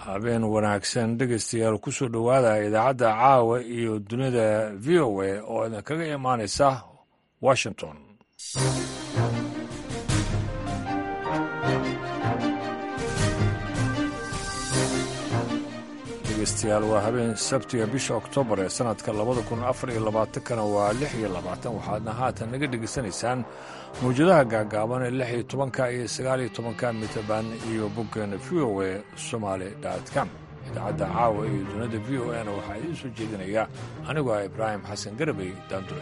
habeen wanaagsan dhegaystayaal kusoo dhowaada idaacadda caawa iyo dunida v o a oo idinkaga imaanaysa washington dhegeystayaal waa habeen sabtiga bisha oktoobar ee sanadka labada kun afar iyo labaatankana waa lix iyo labaatan waxaadna haatan naga dhegaysanaysaan mawjadaha gaagaaban ee lix iyo tobanka iyo sagaal iyo tobanka mitaban iyo boggeena v o a somaali com idaacadda caawa iyo dunida v o na waxaa idiin soo jeedinaya anigoo ah ibraahim xasan garabey daandure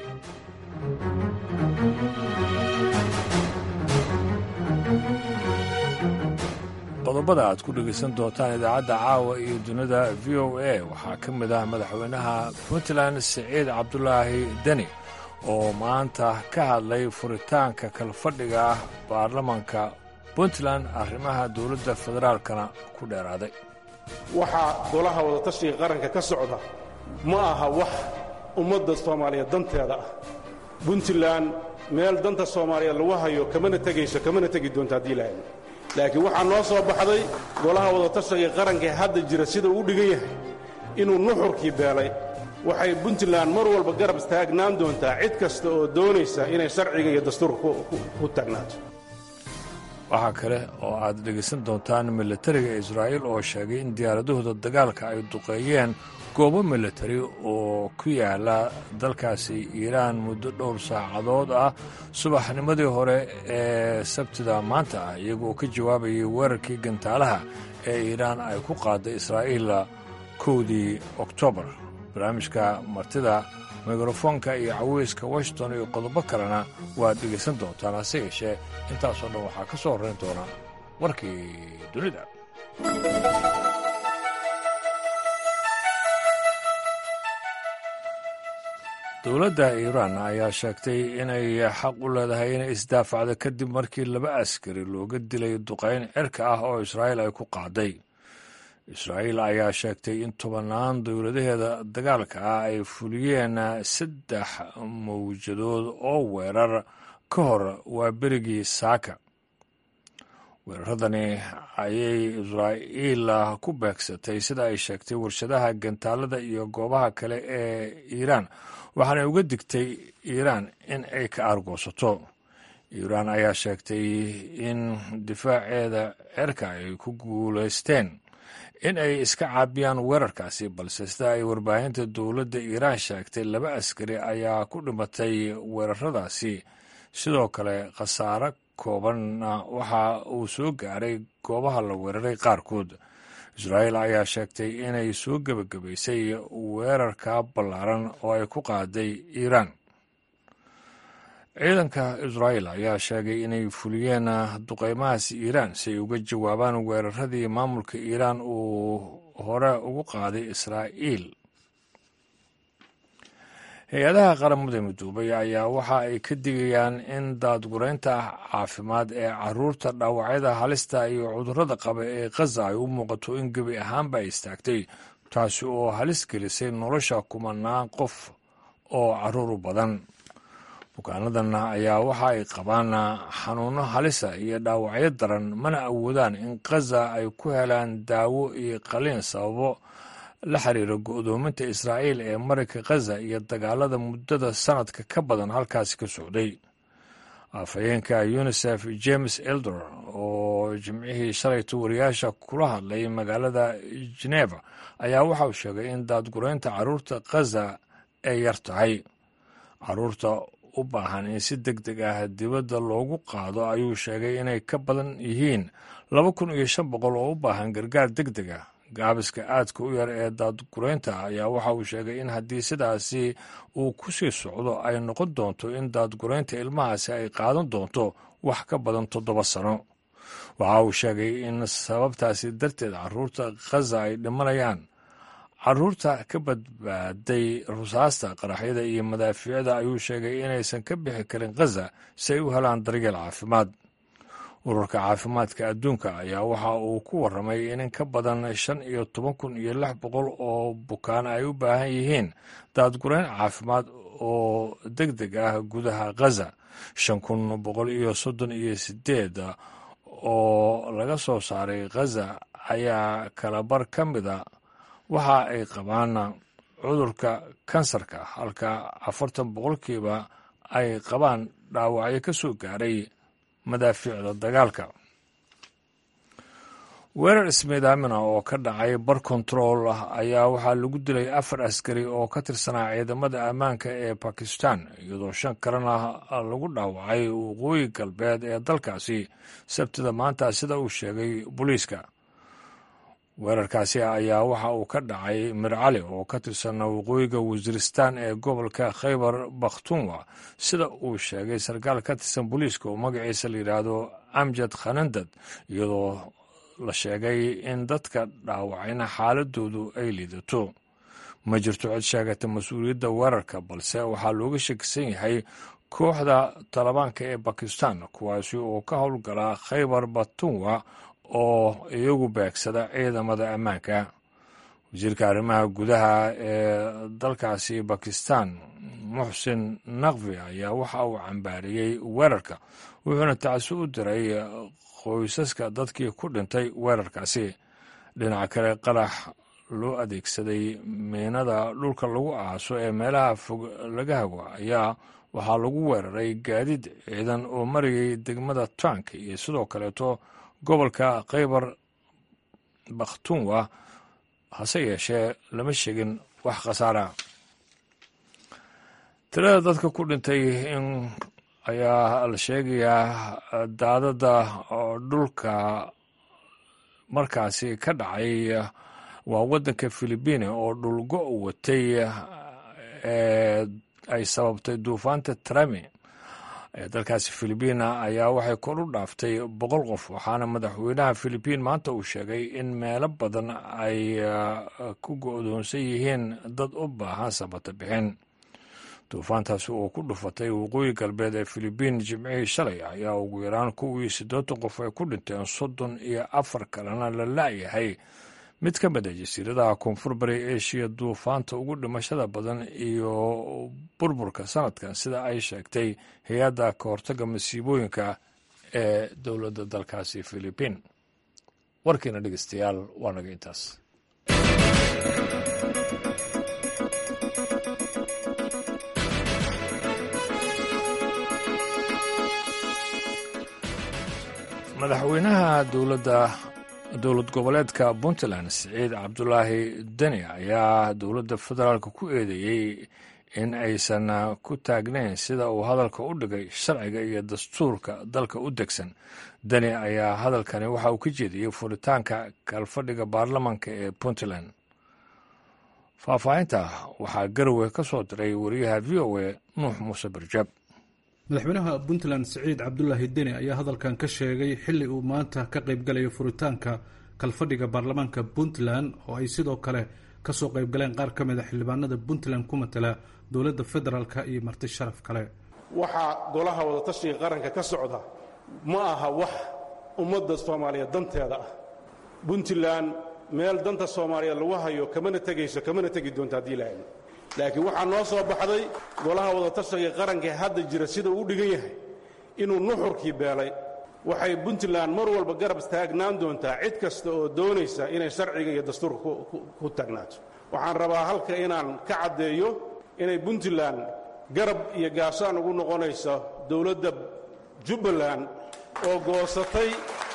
qodobada aad ku dhegaysan doontaan idaacadda caawa iyo dunida v o a waxaa ka mid ah madaxweynaha puntland siciid cabdulaahi deni oo maanta ka hadlay furitaanka kalfadhiga ah baarlamanka puntland arrimaha dowladda federaalkana ku dheeraaday waxaa golaha wadatashiga qaranka ka socda ma aha wax ummadda soomaaliyeed danteeda ah puntland meel danta soomaaliyeed lagu hayo kamana tegayso kamana tegi doonto haddii lahayn laakiin waxaa noo soo baxday golaha wadatashiga qaranka ee hadda jira sida uu dhigan yahay inuu nuxurkii beelay waxay puntland mar walba garab taagnaan doontaa cid kasta oo doonaysa inay sharciga iyo dastuurka ku taagnaato waxaa kale oo aad dhegaysan doontaan milatariga israa'iil oo sheegay in diyaaradahooda dagaalka ay duqeeyeen goobo milatari oo ku yaala dalkaasi iiraan muddo dhowr saacadood ah subaxnimadii hore ee sabtida maanta ah iyagooo ka jawaabayay weerarkii gantaalaha ee iiraan ay ku qaaday israa'iil kowdii oktoobar barnaamijka martida mikrofoonka iyo caweyska washington iyo qodobo kalena waad dhegaysan doontaan hase yeeshee intaasoo dhan waxaa ka soo horrayn doona warkii dunida dowladda iiraan ayaa sheegtay inay xaq u leedahay inay isdaafacdo kadib markii laba askari looga dilay duqayn cirka ah oo israa'iil ay ku qaaday israa'iil ayaa sheegtay in tobannaan dowladaheeda dagaalka ah ay fuliyeen saddex mawjadood oo weerar ka hor waa berigii saaka weeraradani ayay israa'iil ku beegsatay sida ay sheegtay warshadaha gantaalada iyo goobaha kale ee iiraan waxaanay uga digtay iiraan in ay ka aargoosato iiraan ayaa sheegtay in difaaceeda cerka ay ku guulaysteen in ay iska caabiyaan weerarkaasi balse sida ay warbaahinta dowladda iiraan sheegtay laba askari ayaa ku dhimatay weeraradaasi sidoo kale khasaare koobanna waxa uu soo gaaray goobaha la weeraray qaarkood israa'iil ayaa sheegtay inay soo gebagabaysay weerarka ballaaran oo ay ku qaaday iiraan ciidanka israa'iil ayaa sheegay inay fuliyeen duqeymahaas iiraan si ay uga jawaabaan weeraradii maamulka iiraan uu hore ugu qaaday israa'iil hay-adaha qaramada midoobay ayaa waxa ay ka digayaan in daadguraynta caafimaad ee caruurta dhaawacyada halista iyo cudurrada qaba ee khaza ay u muuqato in gebi ahaanba ay istaagtay taasi oo halis gelisay nolosha kumanaan qof oo carruur u badan bukaanadan ayaa waxa ay qabaan xanuunno halisa iyo dhaawacyo daran mana awoodaan in khaza ay ku helaan daawo iyo qaliin sababo la xiriira go'doominta israa'iil ee marayka khaza iyo dagaalada muddada sannadka ka badan halkaasi ka socday afhayeenka unisef james elder oo jimcihii shalayta wariyaasha kula hadlay magaalada geneva ayaa waxa uu sheegay in daadguraynta carruurta khaza ay yar tahay carruurta u baahan in si deg deg ah dibadda loogu qaado ayuu sheegay inay ka badan yihiin laba kun iyo shan boqol oo u baahan gargaar deg deg ah gaabiska aadka u yar ee daadguraynta ayaa waxa uu sheegay in haddii sidaasi uu ku sii socdo ay noqon doonto in daadguraynta ilmahaasi ay qaadan doonto wax ka badan toddoba sano waxa uu sheegay in sababtaasi darteed carruurta khaza ay dhimanayaan carruurta ka badbaaday rusaasta qaraxyada iyo madaafiicda ayuu sheegay inaysan ka bixi karin khaza si ay u helaan daryeel caafimaad ururka caafimaadka adduunka ayaa waxa uu ku warramay in in ka badan shan iyo toban kun iyo lix boqol oo bukaan ay u baahan yihiin daadgurayn caafimaad oo deg deg ah gudaha khaza shan kun boqol iyo soddon iyo sideed oo laga soo saaray khaza ayaa kalabar ka mida waxa ay qabaan cudurka kansarka halka afartan boqolkiiba ay qabaan dhaawacyo ka soo gaaray madaafiicda dagaalka weerar ismiidaamina oo ka dhacay bar kontarool ah ayaa waxaa lagu dilay afar askari oo ka tirsanaa ciidamada ammaanka ee bakistan iyadoo shan kalena lagu dhaawacay waqooyi galbeed ee dalkaasi sabtida maanta sida uu sheegay booliiska weerarkaasi ayaa waxa uu ka dhacay mircali oo ka tirsan waqooyiga wasiiristan ee gobolka khaybar bakhtunwa sida uu sheegay sarkaal ka tirsan booliiska oo magaciisa la yidhaahdo amjad khanandad iyadoo la sheegay in dadka dhaawacayna xaaladoodu ay liidato ma jirto cid sheegata mas-uuliyadda weerarka balse waxaa looga shakisan yahay kooxda talibaanka ee bakistan kuwaasi oo ka howlgala khaybar batunwa oo iyagu beegsada ciidamada ammaanka wasiirka arrimaha gudaha ee dalkaasi bakistan muxsin naqvi ayaa waxa uu cambaariyey weerarka wuxuuna tacsi u diray qoysaska dadkii ku dhintay weerarkaasi dhinaca kale qarax loo adeegsaday miinada dhulka lagu aaso ee meelaha fog laga hago ayaa waxaa lagu weeraray gaadiid ciidan oo marayay degmada tank iyo sidoo kaleeto gobolka khaybar bakhtunwa hase yeeshee lama sheegin wax khasaara tirada dadka ku dhintay in ayaa la sheegayaa daadada dhulka markaasi ka dhacay waa waddanka philibiine oo dhulgo watay ee ay sababtay duufaanta trami ee dalkaasi philibiina ayaa waxay kor u dhaaftay boqol qof waxaana madaxweynaha philibiin maanta uu sheegay in meelo badan ay ku go-doonsan yihiin dad u baahan sabata bixin duufaantaasi oo ku dhufatay waqooyi galbeed ee filibiin jimcihii shalay ayaa ugu yaraan kuwii siddeetan qof ay ku dhinteen soddon iyo afar kalena la la'yahay mid ka mid a jasiiradaha koonfur bari eshiya duufaanta ugu dhimashada badan iyo burburka sanadkan sida ay sheegtay hay-adda ka hortagga masiibooyinka ee dowladda dalkaasi filibiin warkiina dhegeystayaal waa naga intaas madaxweynaha dowladda dowlad goboleedka puntland siciid cabdulaahi deni ayaa dowladda federaalk ku eedeeyey in aysan ku taagnayn sida uu hadalka u dhigay sharciga iyo dastuurka dalka u degsan deni ayaa hadalkani waxa uu ka jeediyey furitaanka kalfadhiga baarlamanka ee puntland faahfaahinta waxaa garowe ka soo diray wariyaha v o a nuux muuse barjaab madaxweynaha puntland siciid cabdulaahi deni ayaa hadalkan ka sheegay xilli uu maanta ka qaybgalayo furitaanka kalfadhiga baarlamaanka puntland oo ay sidoo kale kasoo qaybgaleen qaar ka mid a xildhibaanada puntland ku matala dowladda federaalk iyo marti sharaf kale waxaa golaha wadatashiga qaranka ka socda ma aha wax ummadda soomaaliyeed danteeda ah puntland meel danta soomaaliyeed lagu hayo kamana tegayso kamana tegi doonto haddii la helno laakiin waxaa noo soo baxday golaha wadatashiga qaranka hadda jira sida uu dhigan yahay inuu nuxurkii beelay waxay puntland mar walba garab taagnaan doontaa cid kasta oo doonaysa inay sharciga iyo dastuurka ku taagnaato waxaan rabaa halka inaan ka caddeeyo inay puntland garab iyo gaashaan ugu noqonayso dowladda jubbaland oo goosatay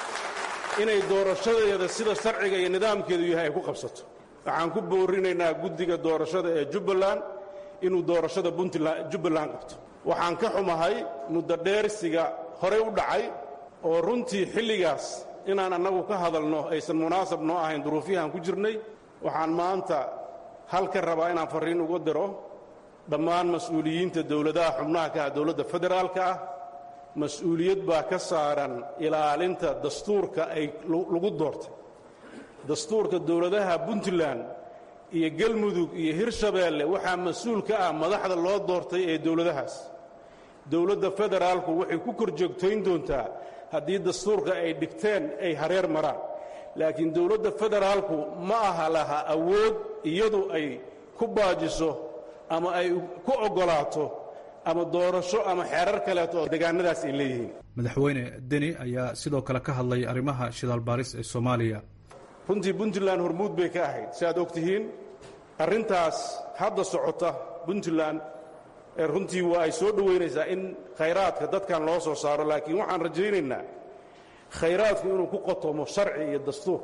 inay doorashadeeda sida sharciga iyo nidaamkeedu yahay ay ku qabsato waxaan ku boorinaynaa guddiga doorashada ee jubbaland inuu doorashada jubbaland qabto waxaan ka xumahay muddo dheersiga horey u dhacay oo runtii xilligaas inaan annagu ka hadalno aysan munaasab noo ahayn duruufiyahaan ku jirnay waxaan maanta halka rabaa inaan farriin uga diro dhammaan mas-uuliyiinta dowladaha xubnaha ka ah dowladda federaalka ah mas-uuliyad baa ka saaran ilaalinta dastuurka ay lagu doortay dastuurka dowladaha puntland iyo galmudug iyo hirshabeelle waxaa mas-uul ka ah madaxda loo doortay ee dowladahaas dowladda federaalku waxay ku kor joogtayn doontaa haddii dastuurka ay dhigteen ay hareer maraan laakiin dowladda federaalku ma aha laha awood iyadu ay ku baajiso ama ay ku oggolaato ama doorasho ama xeerar kaleeto oo degaanadaas ay leeyihiin madaxweyne deni ayaa sidoo kale ka hadlay arrimaha shidaal baaris ee soomaaliya runtii puntland hormuud bay ka ahayd si aad og tihiin arrintaas hadda socota puntland runtii waa ay soo dhowaynaysaa in khayraadka dadkan loo soo saaro laakiin waxaan rajaynaynaa khayraadku inuu ku qotomo sharci iyo dastuur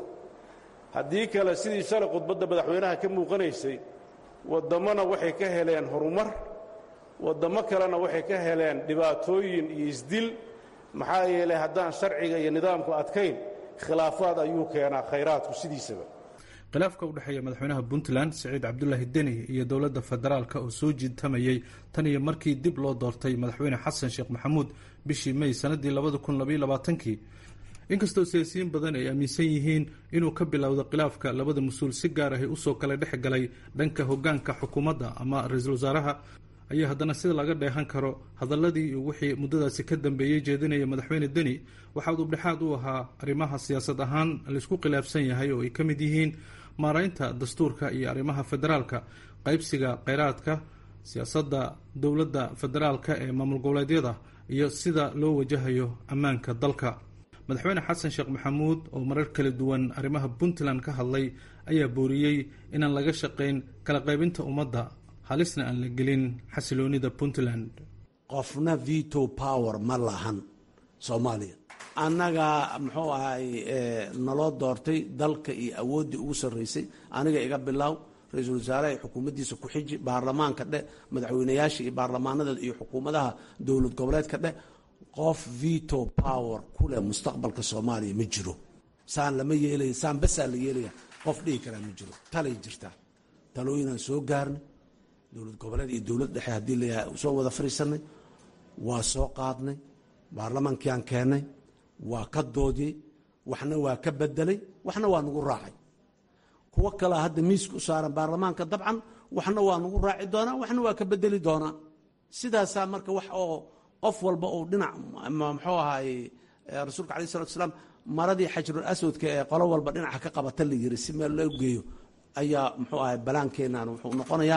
haddii kale sidii shalay khudbadda madaxweynaha ka muuqanaysay waddammona waxay ka heleen horumar waddammo kalena waxay ka heleen dhibaatooyin iyo isdil maxaa yeelay haddaan sharciga iyo nidaamku adkayn khilaafaad ayuu keenaa khayraadku sidiisaba khilaafka u dhexeeya madaxweynaha puntland siciid cabdulaahi deni iyo dowladda federaalka oo soo jiitamayey tan iyo markii dib loo doortay madaxweyne xasan sheekh maxamuud bishii may sanadii labada kun labaiyo labaatankii inkastoo siyaasiyiin badan ay aaminsan yihiin inuu ka bilowda khilaafka labada mas-uul si gaar ahi usoo kala dhex galay dhanka hogaanka xukuumadda ama ra-iisul wasaaraha ayaa haddana sida laga dheehan karo hadaladii iyo wixii muddadaasi ka dambeeyey jeedinaya madaxweyne deni waxaa udubdhexaad u ahaa arrimaha siyaasad ahaan laysku khilaafsan yahay oo ay ka mid yihiin maaraynta dastuurka iyo arrimaha federaalka qaybsiga kheyraadka siyaasadda dowladda federaalka ee maamul goboleedyada iyo sida loo wajahayo ammaanka dalka madaxweyne xasan sheekh maxamuud oo marar kala duwan arrimaha puntland ka hadlay ayaa booriyey inaan laga shaqayn kala qaybinta ummadda halisna aan la gelin xasiloonida puntland qofna veto power ma lahan soomaaliya annaga muxuu ahay naloo doortay dalka iyo awooddii ugu sarraysay aniga iga bilaaw ra-iisul wasaaraha xukuumaddiisa ku xiji baarlamaanka dheh madaxweynayaasha iyo baarlamaanadeeda iyo xukuumadaha dowlad goboleedka dheh qof veto power ku leh mustaqbalka soomaaliya ma jiro saan lama yeelaya saan basaa la yeelaya qof dhihi karaa ma jiro talay jirtaa talooyinaan soo gaarnay dowlad goboleed iyo dowlad dhexe haddii layahay soo wada fariisanay waa soo qaadnay baarlamaankiaan keennay waa ka doodiyey waxna waa ka bedelay waxna waa nagu raacay kuwo kalea hadda miiska u saaran baarlamaanka dabcan waxna waa nagu raaci doonaa waxna waa ka bedeli doonaa sidaasaa marka wax oo qof walba uu dhinac muxuu ahaay rasuulka alai salatu salaam maradii xajrul aswadka ee qolo walba dhinaca ka qabata la yiri si meel loo geeyo ayaa muxuu ahay balaankeenan wuxuu noqonayaa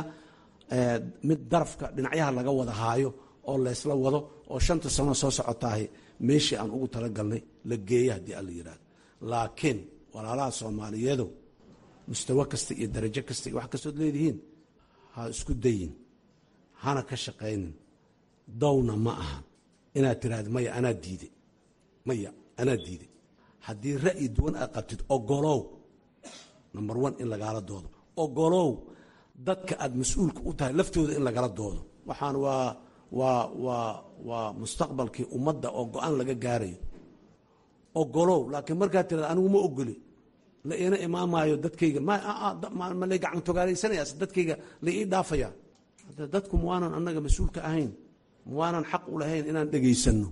mid darafka dhinacyaha laga wada haayo oo laysla wado oo shanta sano soo socotaahi meeshii aan ugu talagalnay la geeya haddii alla yidhahdo laakiin walaalaha soomaaliyeedow mustawo kasta iyo darajo kasta iyo wax kastood leedihiin ha isku dayin hana ka shaqaynin dawna ma aha inaad tiraahda maya anaa diiday maya anaa diiday haddii ra'yi duwan aad qabtid ogolow number one in lagaala doodo ogolow dadka aad mas-uulka u tahay laftooda in lagala doodo waxaan waa waa waa waa mustaqbalkii ummadda oo go-aan laga gaarayo ogolow laakiin markaad tirada anigu ma ogoli la iina imaamaayo dadkayga ma lay gacan togaalaysanayas dadkayga la ii dhaafaya dadku ma waanan annaga mas-uulka ahayn ma waanan xaq u lahayn inaan dhegaysanno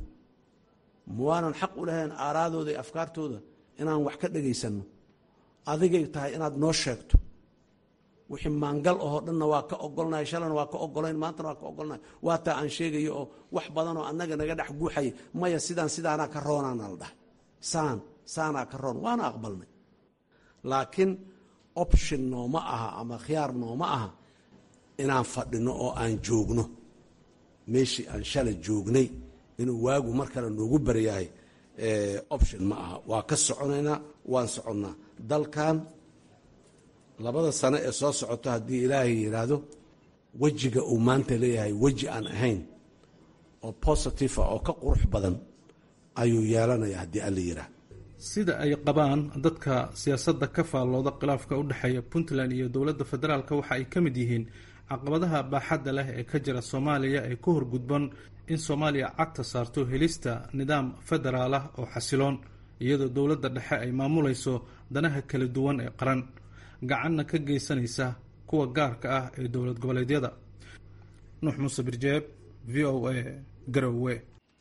ma waanan xaq u lahayn aaraadooda iyo afkaartooda inaan wax ka dhegaysanno adigay tahay inaad noo sheegto wixii maangal ahoo dhanna waa ka ogolnahay shalana waa ka ogolayn maantana waa ka ogolnahay waa taa aan sheegayo oo wax badanoo annaga naga dhex guuxaya maya sidaan sidaanaa ka roonaana la dhahay saan saanaa ka roon waana aqbalnay laakiin option nooma aha ama khiyaar nooma aha inaan fadhino oo aan joogno meeshii aan shalay joognay inuu waagu mar kale noogu baryahay option ma aha waa ka soconaynaa waan soconnaa dalkan labada sano ee soo socoto haddii ilaahay yidhaahdo wejiga uu maanta leeyahay weji aan ahayn oo positive ah oo ka qurux badan ayuu yeelanaya haddii alla yidhaah sida ay qabaan dadka siyaasadda ka faallooda khilaafka u dhexeeya puntland iyo dowladda federaalk waxa ay ka mid yihiin caqabadaha baaxadda leh ee ka jira soomaaliya ee ku horgudban in soomaaliya cagta saarto helista nidaam federaal ah oo xasiloon iyadoo dowladda dhexe ay maamulayso danaha kala duwan ee qaran gacanna ka geysanaysa kuwa gaarka ah ee dowlad goboleedyada nuux muuse birjeeb v o a garowe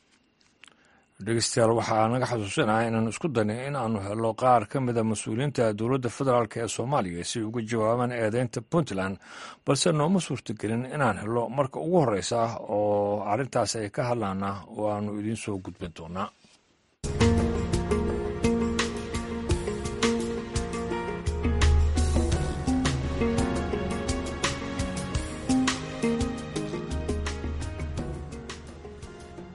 dhegeystayaal waxaa naga xasuusinaha inaanu isku daynay in aanu helo qaar ka mida mas-uuliyiinta dowladda federaalk ee soomaaliya si uga jawaabaan eedeynta puntland balse nooma suurtagelin inaan helo marka ugu horeysa oo arrintaas ay ka hadlaana oo aanu idiin soo gudbin doonaa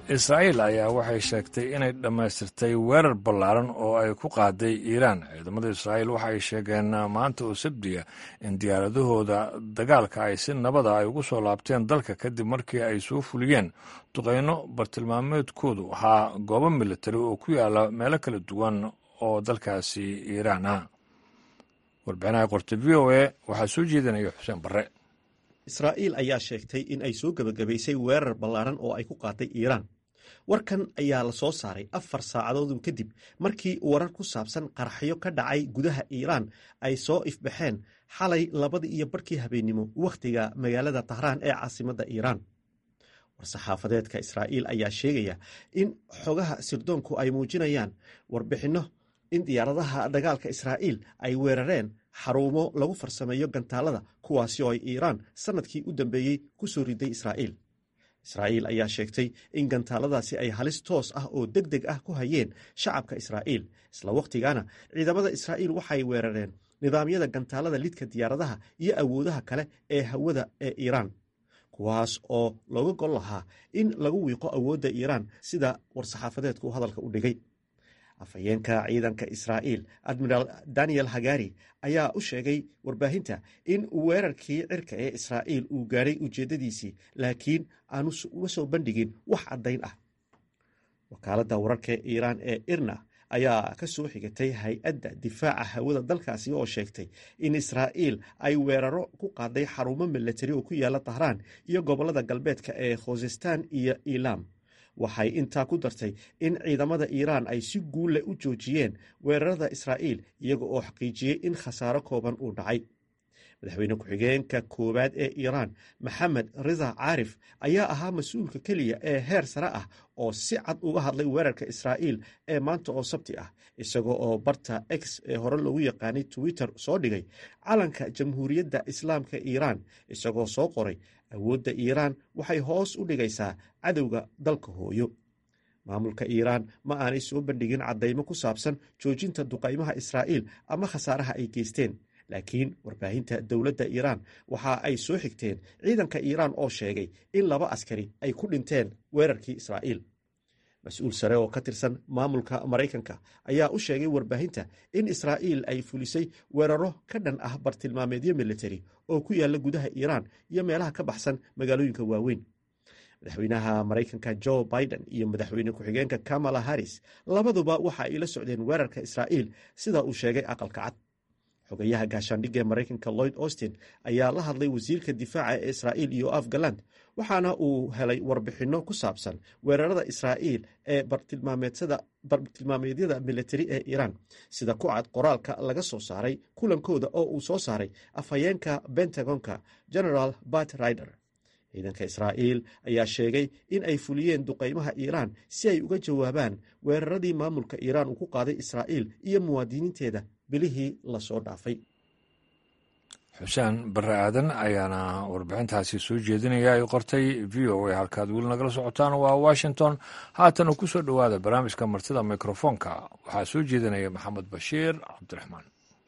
israa'iil ayaa waxay sheegtay inay dhammaystirtay weerar ballaaran oo ay ku qaaday iiraan ciidamada israa'iil waxa ay sheegeen maanta oo sabdiya in diyaaradahooda dagaalka ay si nabada ay ugu soo laabteen dalka kadib markii ay soo fuliyeen duqeyno bartilmaameedkoodu ahaa goobo militari oo ku yaala meelo kala duwan oo dalkaasi iiraan ah warbixinaha qorta v o a waxaa soo jeedinaya xuseen barre israa'iil ayaa sheegtay in ay soo gebagabaysay weerar ballaaran oo ay ku qaaday iiraan warkan ayaa la soo saaray afar saacadoodun kadib markii warar ku saabsan qaraxyo ka dhacay gudaha iiraan ay soo ifbaxeen xalay labadii iyo barhkii habeennimo wakhtiga magaalada tahraan ee caasimadda iiraan war-saxaafadeedka israa'iil ayaa sheegaya in xogaha sirdoonku ay muujinayaan warbixinno in diyaaradaha dagaalka israa'iil ay weerareen xarumo lagu farsameeyo gantaalada kuwaasi oo ay iiraan sannadkii u dambeeyey ku soo riday israa'iil israa'iil ayaa sheegtay in gantaaladaasi ay halis toos ah oo deg deg ah ku hayeen shacabka israa'iil isla wakhtigaana ciidamada israa'iil waxay weerareen nidaamyada gantaalada lidka diyaaradaha iyo awoodaha kale ee hawada ee iiraan kuwaas oo looga gol lahaa in lagu wiiqo awoodda iiraan sida war-saxaafadeedku hadalka u dhigay afhayeenka ciidanka israa'iil admiraal daniel hagari ayaa u sheegay warbaahinta in weerarkii cirka ee israa'iil uu gaadhay ujeeddadiisii laakiin aanu uma soo bandhigin wax caddayn ah wakaaladda wararka iiraan ee irna ayaa ka soo xigatay hay-adda difaaca hawada dalkaasi oo sheegtay in israa'iil ay weeraro ku qaaday xarumo milatari oo ku yaala tahraan iyo gobollada galbeedka ee khuzestan iyo ilam waxay intaa ku dartay in ciidamada iiraan ay si guulle u joojiyeen weerarada israa'iil iyaga oo xaqiijiyey in khasaaro kooban uu dhacay madaxweyne ku-xigeenka koowaad ee iiraan maxamed rida caarif ayaa ahaa mas-uulka keliya ee heer sare ah oo si cad uga hadlay weerarka israa'iil ee maanta oo sabti ah isagoo oo barta x ee hore loogu yaqaanay twitter soo dhigay calanka jamhuuriyadda islaamka iiraan isagoo soo qoray awoodda iiraan waxay hoos u dhigaysaa cadowga dalka hooyo maamulka iiraan ma aanay soo bandhigin caddaymo ku saabsan joojinta duqaymaha israa'iil ama khasaaraha ay geysteen laakiin warbaahinta dowladda iiraan waxa ay soo xigteen ciidanka iiraan oo sheegay in laba askari ay ku dhinteen weerarkii israa'iil mas-uul sare oo ka tirsan maamulka maraykanka ayaa u sheegay warbaahinta in israa'iil ay fulisay weeraro ka dhan ah bartilmaameedyo militari oo ku yaalla gudaha iiraan iyo meelaha ka baxsan magaalooyinka waaweyn madaxweynaha maraykanka jo biden iyo madaxweyne ku-xigeenka kamala harris labaduba waxa ay la socdeen weerarka israa'iil sida uu sheegay aqalka cad xogayaha gaashaandhigga ee maraykanka lloyd austin ayaa la hadlay wasiirka difaaca ee israa'iil iyo afgaland waxaana uu helay warbixinno ku saabsan weerarada israa'iil ee bartilmaameedyada militari ee iiraan sida ku cad qoraalka laga soo saaray kulankooda oo uu soo saaray afhayeenka bentagonka generaal bat rider ciidanka israa'iil ayaa sheegay in ay fuliyeen duqaymaha iiraan si ay uga jawaabaan weeraradii maamulka iiraan uu ku qaaday israa'iil iyo muwaadiniinteeda bilihii lasoo dhaafay xuseen barre aadan ayaana warbixintaasi soo jeedinaya ay qortay v o a halkaad weli nagala socotaan waa washington haatana ku soo dhowaada barnaamijka martida mikrofoonka waxaa soo jeedinaya maxamed bashiir cabdiraxmaan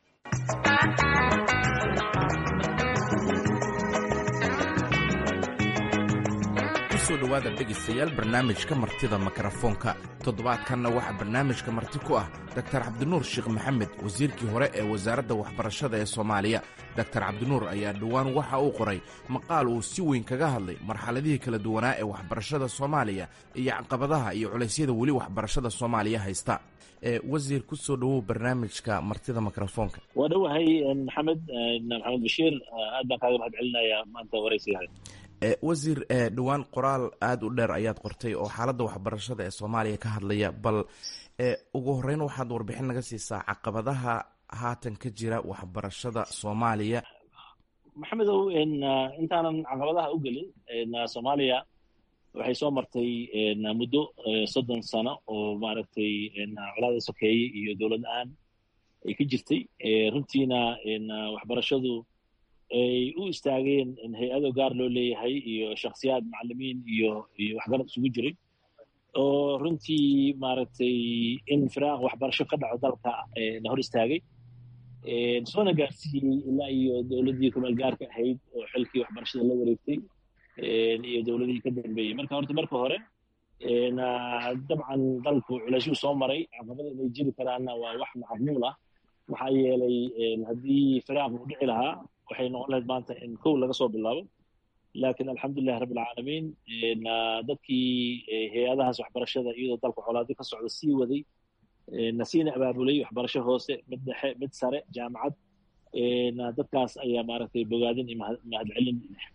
kusoo dhowaada dhegaystayaal barnaamijka martida mikrofoonka toddobaadkanna waxaa barnaamijka marti ku ah doktar cabdinuur sheekh maxamed wasiirkii hore ee wasaaradda waxbarashada ee soomaaliya doktar cabdinuur ayaa dhowaan waxa uu qoray maqaal uu si weyn kaga hadlay marxaladihii kala duwanaa ee waxbarashada soomaaliya iyo caqabadaha iyo culaysyada weli waxbarashada soomaaliya haysta wasiir ku soo dhowow barnaamijka martida mikrofoonka waa dhowahay maxamed maxamed bashiir aad baan kaaga mahad celinayaa maanta waraysiyahay wasiir dhowaan qoraal aada u dheer ayaad qortay oo xaaladda waxbarashada ee soomaaliya ka hadlaya bal ugu horeyn waxaad warbixin naga siisaa caqabadaha haatan ka jira waxbarashada soomaaliya maxamedow intaanan caqabadaha u gelin soomaaliya waxay soo martay muddo soddon sano oo maaragtay colaada sokeeye iyo dowlad aan ay ka jirtay runtiina waxbarashadu ay u istaageen hay-ado gaar loo leeyahay iyo shakhsiyaad macalimiin iyo iyo waxgarad isugu jiray oo runtii maaragtay in firaaq waxbarasho ka dhaco dalka la hor istaagay soona gaarsiiyey ilaa iyo dowladdii kumeel gaarka ahayd oo xilkii waxbarashada la wareegtay iyo dowladihii ka dambeeyey marka horta marka hore dabcan dalku culaysyuu soo maray caqabada inay jiri karaanna waa wax macquul ah maxaa yeelay haddii firaaq uu dhici lahaa waxay noqon lahayd maanta in kow laga soo bilaabo laakiin alxamdulilahi rabbi alcaalamiin dadkii hay-adahaas waxbarashada iyadoo dalka colaado ka socda sii waday nasiina abaabulay waxbarasho hoose mid dhexe mid sare jaamacad dadkaas ayaa maaragtay bogaadin iyo mahadcelin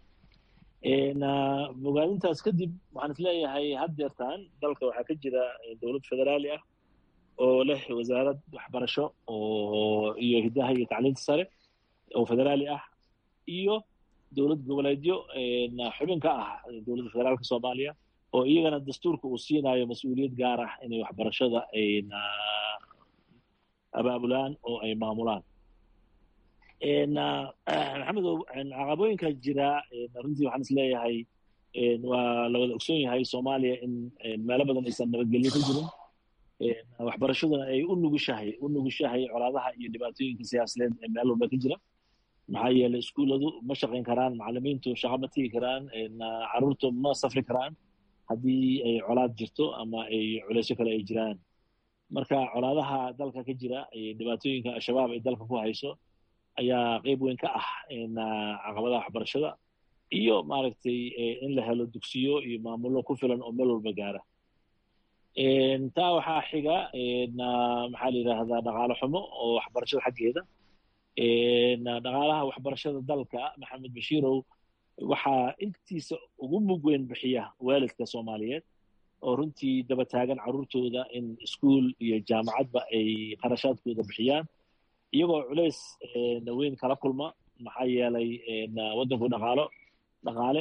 bogaadintaas kadib waxaan isleeyahay haddeertaan dalka waxaa ka jira dowlad federaali ah oo leh wasaarad waxbarasho oo iyo hiddaha iyo tacliinta sare oo federaali ah iyo dowlad goboleedyo xubin ka ah dowladda federaalka soomaaliya oo iyagana dastuurka uu siinayo mas-uuliyad gaar ah inay waxbarashada ayna abaabulaan oo ay maamulaan maxamedow caqabooyinka jira runtii waxaan isleeyahay waa la wada ogsoon yahay soomaaliya in meelo badan aysan nabadgelyo ka jirin waxbarashaduna ay u nugushahay u nugushahay colaadaha iyo dhibaatooyinka siyaasadeed ee meel walba ka jira maxaa yeelay iskuulladu ma shaqayn karaan macalimiintu shaqo ma tigi karaan caruurtu ma safri karaan haddii ay colaad jirto ama ay culaysyo kale ay jiraan marka colaadaha dalka ka jira dhibaatooyinka al-shabaab ay dalka ku hayso ayaa qeyb weyn ka ah caqabadaha waxbarashada iyo maaragtay in la helo dugsiyo iyo maamulo ku filan oo meel walba gaara taa waxaa xiga maxaa la yidhaahdaa dhaqaalo xumo oo waxbarashada xaggeeda dhaqaalaha waxbarashada dalka maxamed bashiirow waxaa intiisa ugu mug weyn bixiya waalidka soomaaliyeed oo runtii daba taagan carruurtooda in iskuol iyo jaamacadba ay qarashaadkooda bixiyaan iyagoo culays weyn kala kulma maxaa yeelay waddanku dhaqaalo dhaqaale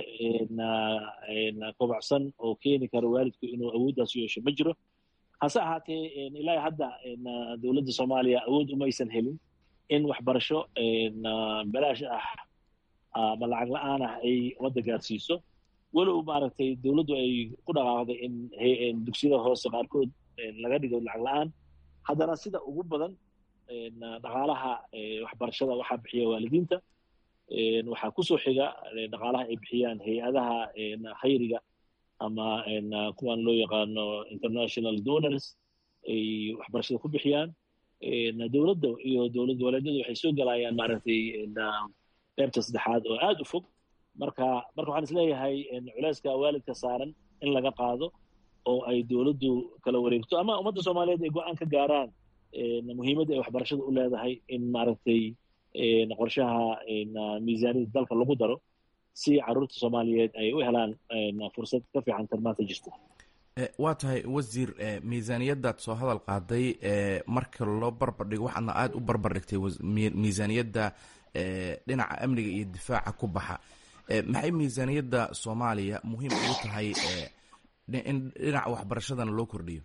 kobocsan oo keeni kara waalidku inuu awooddaas yeesho ma jiro hase ahaatee ilaa hadda dowladda soomaaliya awood umaysan helin in waxbarasho balaash ah ama lacag la-aan ah ay wadda gaarsiiso walow maaragtay dowladdu ay ku dhaqaaqday in dugsiyada hoose qaarkood laga dhigo lacag la-aan haddana sida ugu badan dhaqaalaha waxbarashada waxaa bixiya waalidiinta waxaa kusoo xiga dhaqaalaha ay bixiyaan hay-adaha khayriga ama kuwan loo yaqaano international donors ay waxbarashada ku bixiyaan dowladda iyo dowlad goboleedyadu waxay soo galayaan maaragtay qaybta saddexaad oo aada u fog marka marka waxaan isleeyahay culeyska waalidka saaran in laga qaado oo ay dowladdu kala wareegto ama ummadda soomaaliyeed ay go-aan ka gaaraan muhiimadda ay waxbarashada u leedahay in maaragtay qorshaha miisaaniyada dalka lagu daro si carruurta soomaaliyeed ay u helaan fursad ka fiican tan maanta jirta waa tahay wasiir miisaaniyaddaad soo hadal qaaday marka loo barbardhigo waxaadna aada u barbardhigtay miisaaniyadda dhinaca amniga iyo difaaca ku baxa maxay miisaaniyadda soomaaliya muhiim ugu tahay in dhinaca waxbarashadana loo kordhiyo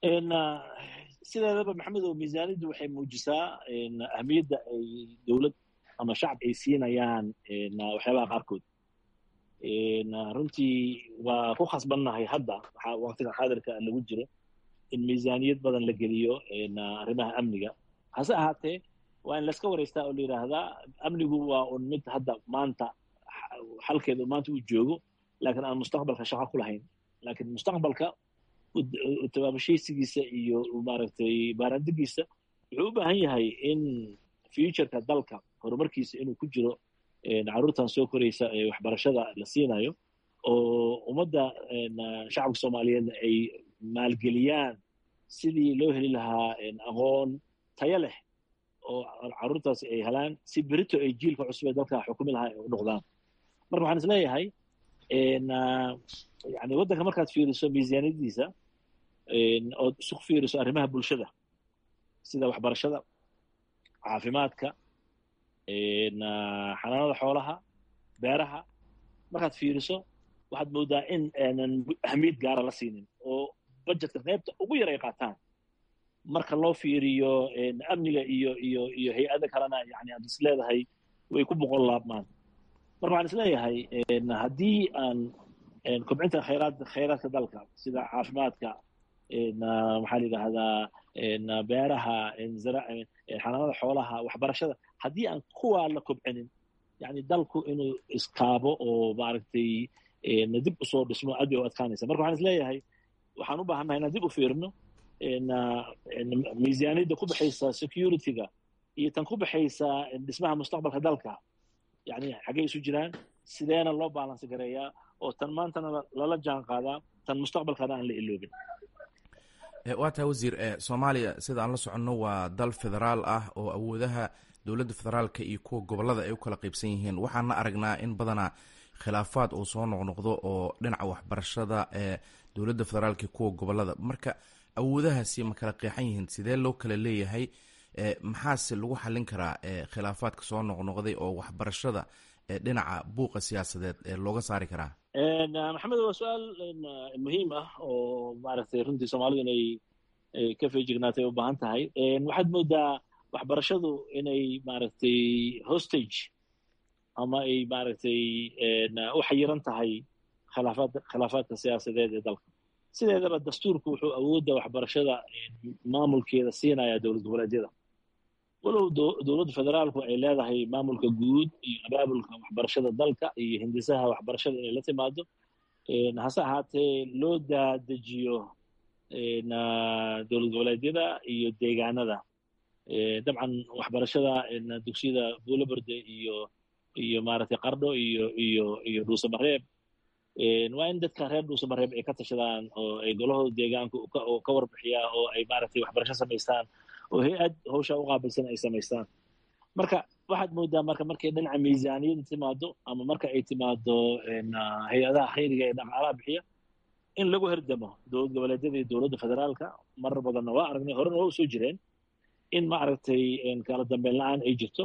sideedaba maxamedow miisaaniyaddu waxay muujisaa ahmiyadda ay dowlad ama shacab ay siinayaan waxyaabaha qaarkood runtii waa ku khasbannahay hadda waxaa waqtigan xaadirka lagu jiro in miisaaniyad badan la geliyo arrimaha amniga hase ahaatee waa in layska waraystaa oo la yidhaahdaa amnigu waa un mid hadda maanta xalkeedu maanta uu joogo laakiin aan mustaqbalka shaqo ku lahayn laakiin mustaqbalka tabaabashaysigiisa iyo maaragtay baaraandigiisa wuxuu u baahan yahay in futureka dalka horumarkiisa inuu ku jiro carruurtan soo koraysa ee waxbarashada la siinayo oo ummadda shacabka soomaaliyeedna ay maalgeliyaan sidii loo heli lahaa aqoon tayo leh oo carruurtaasi ay helaan si berito ay jiilka cusub ee dalka xukumi lahaa ay u noqdaan marka waxaan is leeyahay yani waddanka markaad fiiriso miisaaniyadiisa ood isu fiiriso arrimaha bulshada sida waxbarashada caafimaadka xanaanada xoolaha beeraha markaad fiiriso waxaad moodaa in aanan ahmiyad gaara la siinin oo budgetka qaybta ugu yar ay qaataan marka loo fiiriyo amniga iyo iyo iyo hay-ada kalena yani aad is leedahay way ku boqol laabmaan marka waxaan is leeyahay haddii aan kobcinta khayraad khayraadka dalka sida caafimaadka maxaa la yidhaahdaa beeraha xanaanada xoolaha waxbarashada haddii aan kuwaa la kobcinin yani dalku inuu iskaabo oo maaragtay dib usoo dhismo aad bay u adkaanaysa marka waxaan is leeyahay waxaan u baahannahay inaan dib u fiirino miisaaniyadda ku baxaysa security-ga iyo tan ku baxaysa dhismaha mustaqbalka dalka yani xaggay isu jiraan sideena loo baalansi gareeyaa oo tan maantana lala jaan qaadaa tan mustaqbalkana aan la iloobin waa tahay wasiir soomaaliya sida aan la soconno waa dal federaal ah oo awoodaha dowladda federaalka iyo kuwa gobolada ay u kala qaybsan yihiin waxaana aragnaa in badanaa khilaafaad uu soo noqnoqdo oo dhinaca waxbarashada ee dowladda federaalka iyo kuwa gobolada marka awoodahaasi ma kala qeexan yihiin sidee loo kala leeyahay maxaase lagu xallin karaa khilaafaadka soo noqnoqday oo waxbarashada dhinaca buuqa siyaasadeed looga saari karaa maxamed waa su-aal muhiim ah oo maaragtay runtii soomaalidu inay ka feejignaatay u baahan tahay waxaad moodaa waxbarashadu inay maaragtay hostage ama ay maaragtay u xayiran tahay khilaafaad khilaafaadka siyaasadeed ee dalka sideedaba dastuurku wuxuu awoodda waxbarashada maamulkeeda siinayaa dowlad goboleedyada walow dowladda federaalku ay leedahay maamulka guud iyo abaabulka waxbarashada dalka iyo hindisaha waxbarashada inay la timaado hase ahaatee loo daadejiyo dowlad goboleedyada iyo deegaanada dabcan waxbarashada dugsiyada buulaberde iyo iyo maaragtay qardho iyo iyo iyo dhuusamareeb waa in dadka reer dhuusamareeb ay ka tashadaan oo ay golahooda deegaanka oo ka warbixiyaa oo ay maaragtay waxbarasho samaystaan oo hay-ad hawsha u qaabilsan ay samaystaan marka waxaad moodaa marka markay dhinaca miisaaniyada timaado ama marka ay timaado hay-adaha khayriga ee dhaqaalaha bixiya in lagu herdamo dowlad goboleedyada iyo dowladda federaalka marar badanna waa aragnay horena waa u soo jireen in maaragtay kala dambeyn la-aan ay jirto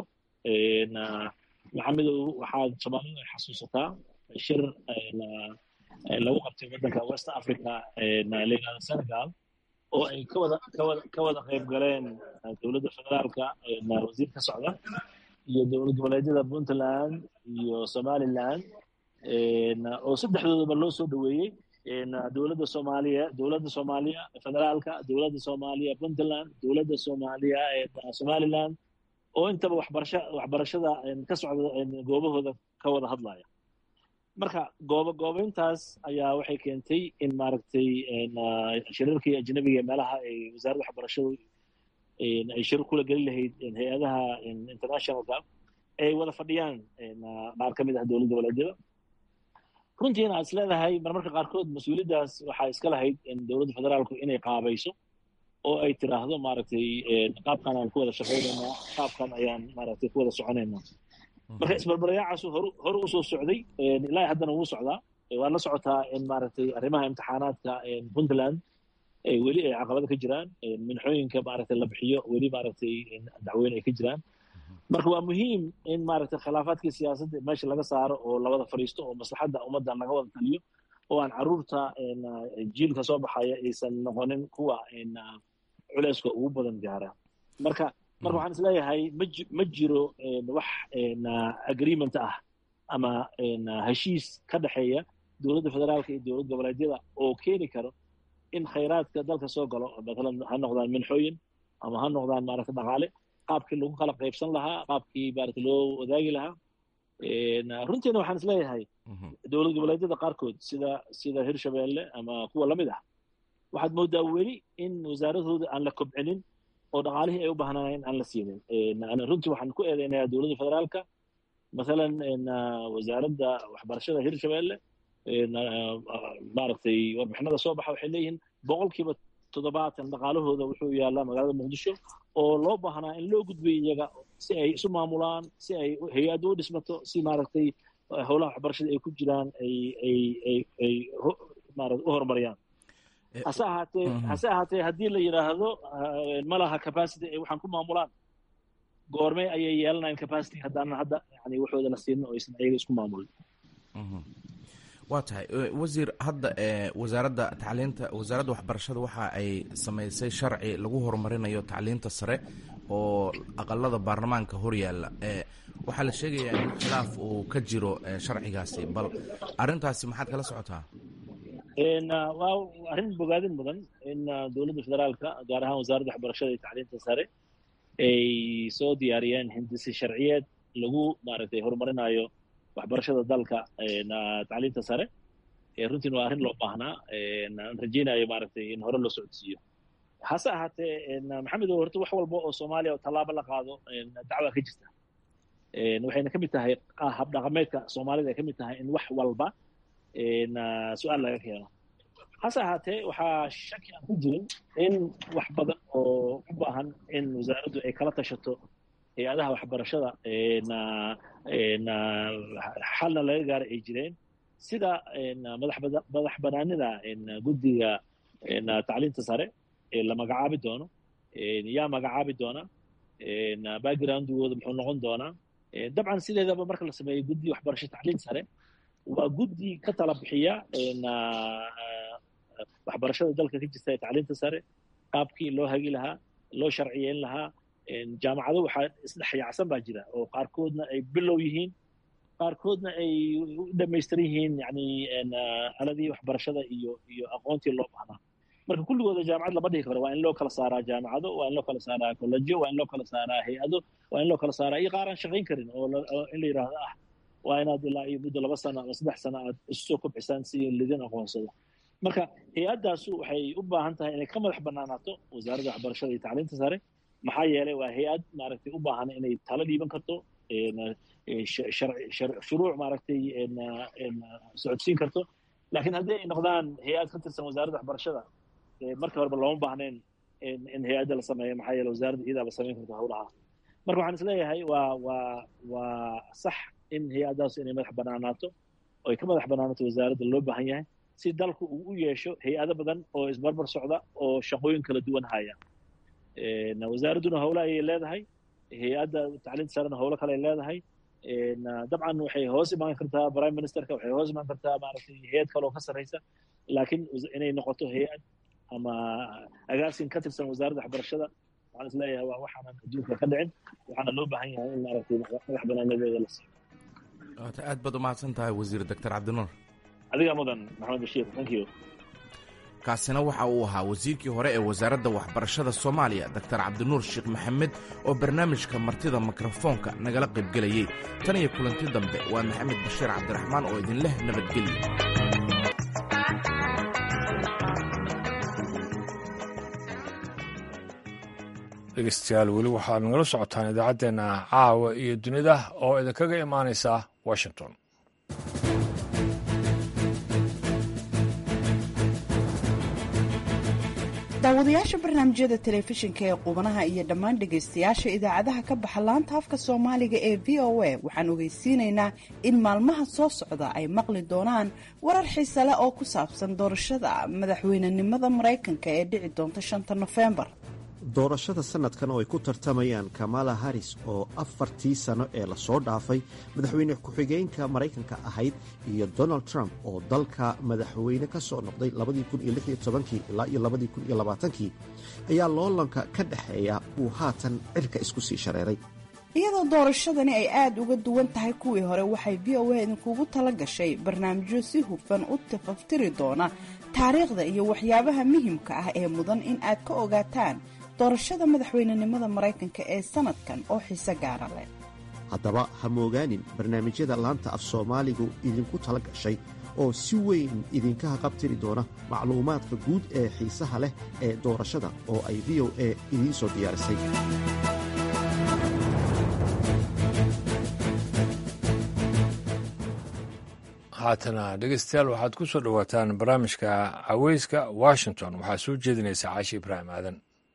maxamedow waxaad soomaalidu ay xasuusataa shir lagu qabtay waddanka west africa layihahdo senegal oo ay kawada kawada ka wada qayb galeen dowladda federaalka wasiir ka socda iyo dowlad goboleedyada puntland iyo somaliland oo saddexdoodaba loo soo dhoweeyey dowladda soomaaliya dowladda soomaaliya federaalka dowladda soomaaliya puntland dowladda soomaaliya somaliland oo intaba waxbarasha waxbarashada ka socda goobahooda ka wada hadlaya marka goobo goobeyntaas ayaa waxay keentay in maaragtay shirarkii ajnabiga meelaha ay wasaaradda waxbarashadu ay shir kula gelin lahayd hay-adaha internationalka ay wada fadhiyaan qaar ka mid ah dowlad goboleedyada runtiina aad is leedahay marmarka qaarkood mas-uuliyaddaas waxaa iska lahayd dowladda federaalku inay qaabayso oo ay tiraahdo maaragtay qaabkan aan ku wada shaqaynaynaa qaabkan ayaan maaragtay ku wada soconaynaa marka isbarbarayaacaas horu horu usoo socday ilaa haddana wuu socdaa waad la socotaa in maaragtay arrimaha imtixaanaadka puntland weli ay caqabada ka jiraan minxooyinka maaragtay la bixiyo weli maaragtay dacweyne ay ka jiraan marka waa muhiim in maaragtay khilaafaadkii siyaasadda meesha laga saaro oo lawada fadhiisto oo maslaxadda ummadda laga wada taliyo oo aan caruurta jiilka soo baxaya aysan noqonin kuwa culeyska ugu badan gaara marka marka waxaan isleeyahay ma ma jiro wax agreement ah ama heshiis ka dhexeeya dowladda federaalka iyo dowlad goboleedyada oo keeni karo in khayraadka dalka soo galo matalan ha noqdaan minxooyin ama ha noqdaan maaragta dhaqaale qaabkii lagu kala qaybsan lahaa qaabkii maaragta loo wadaagi lahaa runtiina waxaan isleeyahay dowlad goboleedyada qaarkood sida sida hirshabeelle ama kuwa lamid ah waxaad moodaa weli in wasaaradooda aan la kobcinin oo dhaqaalihii ay u baahnaayeen aan la siinin runtii waxaan ku eedeynayaa dowladda federaalka masalan wasaaradda waxbarashada hirshabeelle maaragtay warbixinada soo baxa waxay leeyihiin boqolkiiba toddobaatan dhaqaalahooda wuxuu yaalaa magaalada muqdisho oo loo baahnaa in loo gudbiyo iyaga si ay isu maamulaan si ay hay-addu u dhismato si maaragtay howlaha waxbarashada ay ku jiraan ay ay ay ay maarata u horumariyaan hase ahaatee hase ahaatee haddii la yidhaahdo ma laha capacity ay waxaan ku maamulaan goormee ayay yeelanayan capacity haddaanan hadda yani waxooda la siinin oo aysan ayaga isku maamulin waa tahay wasiir hadda wasaaradda tacliinta wasaaradda waxbarashada waxa ay samaysay sharci lagu horumarinayo tacliinta sare oo aqalada baarlamaanka horyaalla waxaa la sheegayaa in khilaaf uu ka jiro sharcigaasi bal arrintaasi maxaad kala socotaa waa arrin bogaadin mudan in dowladda federaalka gaar ahaan wasaaradda waxbarashada iyo tacliinta sare ay soo diyaariyeen hindisi sharciyeed lagu maaragtay horumarinayo waxbarashada dalka tacliinta sare runtiin waa arrin loo baahnaa aan rajaynayo maaragtay in hore loo socodsiiyo hase ahaatee maxamedow horta wax walba oo soomaaliya oo tallaabo la qaado dacwa ka jirta waxayna ka mid tahay habdhaqameedka soomaalida ay ka mid tahay in wax walba su-aal laga keeno hase ahaatee waxaa shaki aan ku jirin in wax badan oo u baahan in wasaaraddu ay kala tashato hay-adaha waxbarashada xalna laga gaara ay jireen sida madax banaanida guddiga tacliinta sare ee la magacaabi doono yaa magacaabi doona backgroundgooda muxuu noqon doonaa dabcan sideedaba marka la sameeyo guddi waxbarasho tacliin sare waa guddi ka tala bixiya waxbarashada dalka ka jirta ee tacliinta sare qaabkii loo hagi lahaa loo sharciyeyn lahaa jaamacado waxaa isdhexyaacsan baa jira oo qaarkoodna ay bilow yihiin qaarkoodna ay u dhamaystiran yihiin yani aladii waxbarashada iyo iyo aqoontii loo baahnaa marka kulligooda jaamacad lama dhihi karo waa in loo kala saaraa jaamacado waa in loo kala saaraa kollejo waa in loo kala saaraa hay-ado waa in loo kala saaraa iyo qaar aan shaqayn karin oo in la yidhaahdo ah waa inaad ilaa iyo muddo laba sano ama saddex sano aad isu soo kobcisaan si lidin aqoonsado marka hay-addaasu waxay u baahan tahay inay ka madax banaanaato wasaaradda waxbarashada iyo tacliinta sare maxaa yeelay waa hay-ad maaragtay u baahan inay talo dhiiban karto shuruuc maaragtay socodsiin karto laakiin haddii ay noqdaan hay-ad ka tirsan wasaaradda waxbarashada marka horeba looma baahnayn in hay-adda la sameeyo maxaa yeele wasaaradda iyadaa la samayn karto howlaha marka waxaan isleeyahay waa waa waa sax in hay-addaasu inay madax banaanaato oo ay ka madax banaanaato wasaaradda loo baahan yahay si dalku uu u yeesho hay-ado badan oo isbarbar socda oo shaqooyin kala duwan haya wasaaradduna howle ayay leedahay hay-adda tacliinta sarena howlo kale ay leedahay dabcan waxay hoos imaan kartaa prime ministerka waxay hoos imaan kartaa maaragtay hay-ad kale oo ka sarreysa laakiin inay noqoto hay-ad ama agaasin ka tirsan wasaaradda waxbarashada waxaan isleeyahay waa waxaanan adduunka ka dhicin waxaana loo baahan yahay in maaragtay madax banaanadeeda la siiyo aad baad umahadsan tahay wasiir doctor cabdinuur adigaa mudan maxamed bashiir thank you kaasina waxa uu ahaa wasiirkii hore ee wasaaradda waxbarashada soomaaliya doctor cabdinuur sheekh maxamed oo barnaamijka martida mikrofoonka nagala qaybgelayey tan iyo kulanti dambe waa maxamed bashiir cabdiraxmaan oo idinleh nabadgelya dhegeystayaal weli waxaad nagala socotaan idaacaddeenna caawa iyo dunida oo idinkaga imaanaysa washington daawadayaasha barnaamijyada telefishinka ee qubanaha iyo dhammaan dhegaystayaasha idaacadaha ka baxa laanta afka soomaaliga ee v o a waxaan ogeysiinaynaa in maalmaha soo socda ay maqli doonaan warar xiise leh oo ku saabsan doorashada madaxweynenimada maraykanka ee dhici doonta shanta nofembar doorashada sanadkan oo ay ku tartamayaan kamala haris oo afartii sano ee lasoo dhaafay madaxweyne ku-xigeenka maraykanka ahayd iyo donald trump oo dalka madaxweyne ka soo noqday ilaa iyo kii ayaa loolanka ka dhexeeya uu haatan cirka isku sii shareeray iyadoo doorashadani ay aada uga duwan tahay kuwii hore waxay v o a idinkugu tala gashay barnaamijyo si hufan u tafaftiri doona taariikhda iyo waxyaabaha muhimka ah ee mudan in aad ka ogaataan doorashada madaxweynenimada maraykanka ee sanadkan oo xiise gaara leh haddaba ha moogaanin barnaamijyada laanta af soomaaligu idinku tala gashay oo si weyn idinka haqabtiri doona macluumaadka guud ee xiisaha leh ee doorashada oo ay v o a idiin soo diyaarisay haatana dhegeystayaal waxaad ku soo dhowaataan barnaamijka caweyska washington waxaa soo jeedinaysa caashi ibraahim aadan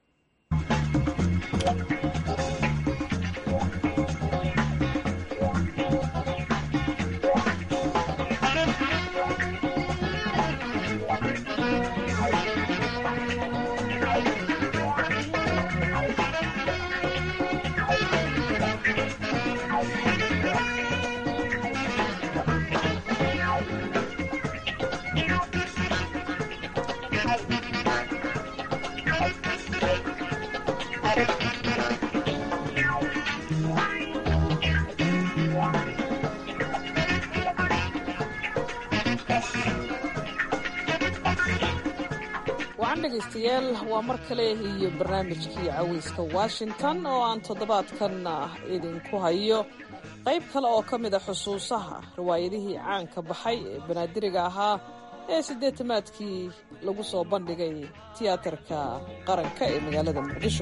wacan dhegaystayaal waa mar kale iyo barnaamijkii caweyska washington oo aan toddobaadkan idinku hayo qayb kale oo ka mid a xusuusaha riwaayadihii caanka baxay ee banaadiriga ahaa ee siddeetamaadkii lagu soo bandhigay tiyaatarka qaranka ee magaalada muqdisho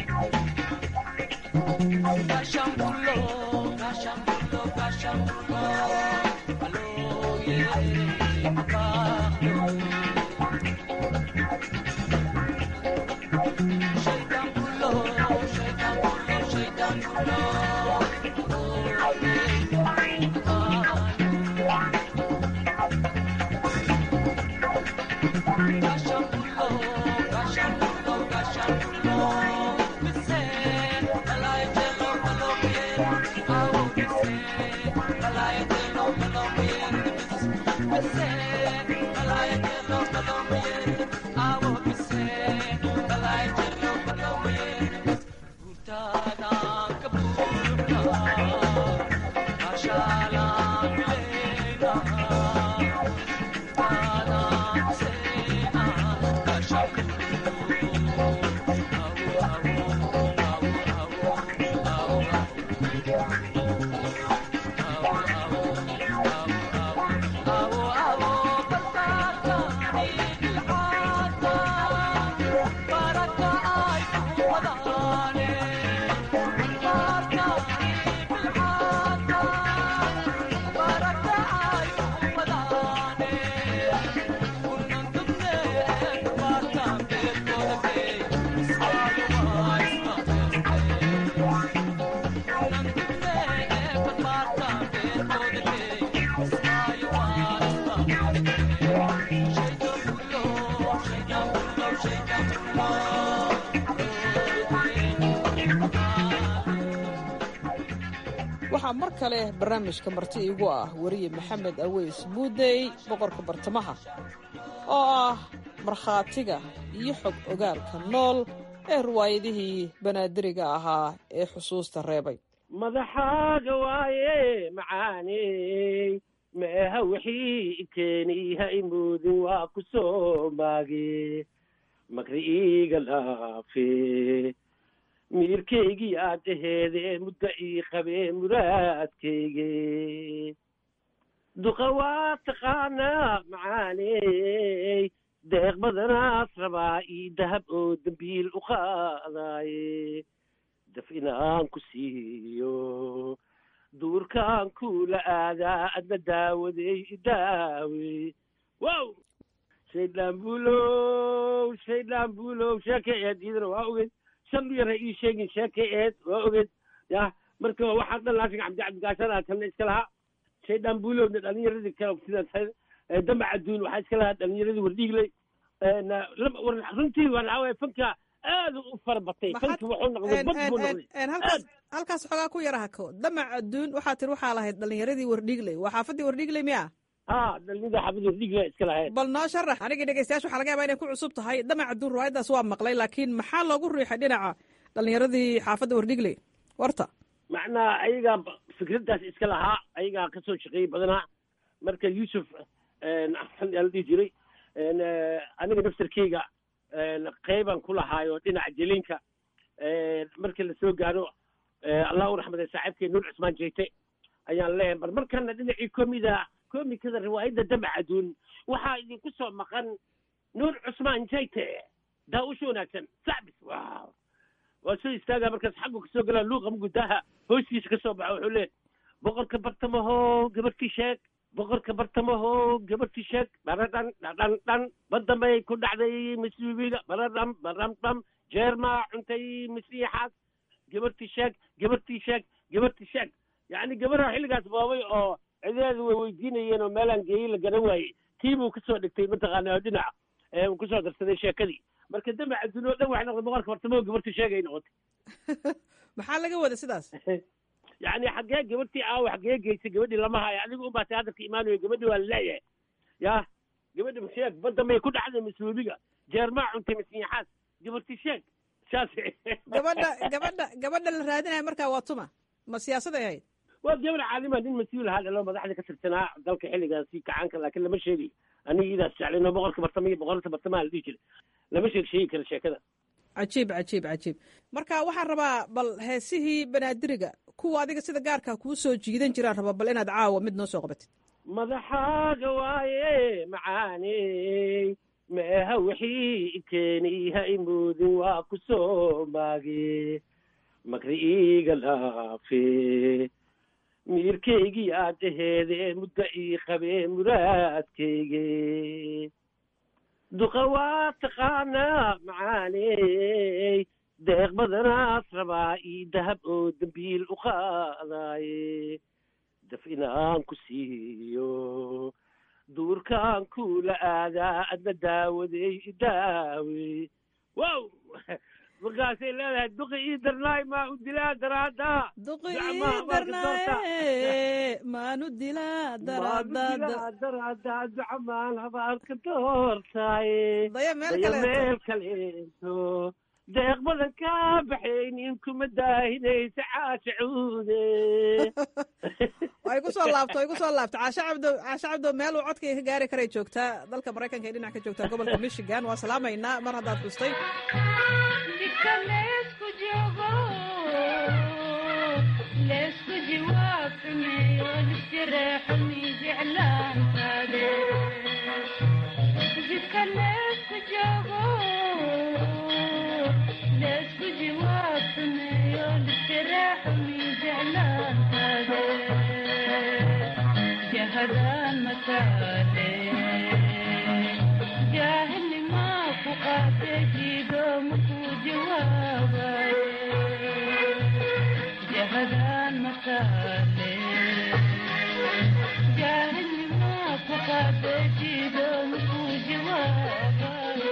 waxaa mar kale barnaamijka marti iigu ah weriye maxamed aweys muudey boqorka bartamaha oo ah markhaatiga iyo xog ogaalka nool ee riwaayadihii banaadiriga ahaa ee xusuusta reebay madaxaaga waaye macaaney meeha wixii keeniha imuudin waa ku soo maage makri iiga dhaafe miirkaygii aad aheedee muddo ii qabee muraadkayge duqa waa taqaanaa macaaney deeq badanaas rabaa ii dahab oo dembiil u qaadaaye daf inaan ku siiyo duurkaan kuula aadaa adna daawadey idaawe wow shaydaan buulow shaydaan buulow sheeka eed iidana waa ogeyd shan yara ii sheegin sheeka eed waa ogeyd yah marka waxaa dhan laashiga cabdi cabdigaashanaa kalna iska lahaa shaydaan buulowna dhalinyaradii kale sida damac adduun waxaa iska lahaa dhalinyaradii wardhiigley runtii waxaa fanka aad u fara batay fanki wuxuu noqday bad buu noqday halkaas halkaas xoogaa ku yara hako damac adduun waxaa tiri waxaa lahayd dhalinyaradii wardhiigley waa xaafadii wardhiigley miya ha dhalinyarada xaafadii wardhiigley iska lahayd bal noo sharax anigii dhegeystayaasha waxaa laga yabaa inay ku cusub tahay damac adduun riwaayaddaas waa maqlay laakiin maxaa loogu riixay dhinaca dhalinyaradii xaafadda wardhiigley warta macnaa ayagaa fikraddaas iska lahaa ayagaa kasoo shaqeeyey badanaa marka yuusuf axsan yaa la dhihi jiray aniga naftarkeyga qeybaan ku lahaayo dhinaca jelinka markii lasoo gaaro allah u raxmaday saaxiibkay nuur cusmaan jeyte ayaan leeyahay bar markana dhinacii komida komikada riwaayadda damac aduun waxaa idinku soo maqan nuur cusmaan jeyte daa-usha wanaagsan sacbis wow waa soo istaagaa markaas xaggu kasoo galaa luuqa mugudaaha hoostiisa kasoo baxa wuxuu leeyahay boqorka bartamaho gabadhkii sheeg boqorka bartamaho gabadhkii sheeg baradhan dhadhan dhan badamay ku dhacday masiibiga baradham baramdham jeermaa cuntay masiixaas gabadhtii sheeg gabadhtii sheeg gabadhtii sheeg yacni gabadha xilligaas boobay oo cideedu way weydiinayeen oo meelaan geeyey la garan waayey tii buu kasoo dhigtay mataqaana oo dhinaca uu kusoo darsaday sheekadii marka damac adduun oo dhan waxay noqday boqorka bartamaho gabadhtii sheegay noqotay maxaa laga wada sidaas yacni xaggee gabadhtii aawa xaggee geysay gabadhii lama hayo adigu un baatay hadalka imaanayo gabadhii waa laleeyahay yah gabadhi sheeg badda may ku dhacday masluubiga jeermaa cuntay masiixaas gabadhtii sheeg saas gabadha gabadha gabadha la raadinaya markaa waa tuma ma siyaasaday ahayd waa gabadh caalima nin mas-uul ahaa dhalo madaxda ka tirsanaa dalka xilligaasi kacaanka laakiin lama sheegayo aniga idaas jeclayno boqorka bartama iyo boqorta bartamaha la dhihi jiray lama sheeg sheegi kara sheekada cajiib cajiib cajiib marka waxaan rabaa bal heesihii banaadiriga kuwa adiga sida gaarkaa kuu soo jiidan jiraan raba bal inaad caawa mid noo soo qabatid madaxaaga waaye macaaney meeha wixii keeni ha imoodin waa ku soo maage makri iiga laafe miirkaygii aad aheedee muddo ii qabee muraadkayge duqa waa taqaanaa macaaney deeq badanaas rabaa ii dahab oo dembiil u qaadaaye daf inaan ku siiyo duurkaan kula aadaa adna daawaday idaawe wow markaasay leedahay duqi ii darnaay maa u dilaa daraada duqi ii darnaaye maanu dilaa daraadada daraada ducamaan habaarka doortaaye daya meel daya kaleeto meel kaleeto deeq badan kaa baxaynin kuma daahinaysa caasha cuude way ku soo laabto way ku soo laabto caashe cabdo caashe cabdo meel uu codkay ka gaari karay joogtaa dalka maraykanka ee dhinac ka joogtaa gobolka michigan waa salaamaynaa mar haddaad xustay jidka leesku joogo leesku jiwaab xumeeyo lisjareexo mi jeclaantaade jidka leesku joogo leesku jiwaab xumeeyo lisjareexo mi jeclaantaade jahadaan mataale jaahilnimaa ku qaate jiido makuu jawaabaye jahadaan mataale jaahilnimaa ku qaate jiido makuu jawaabaye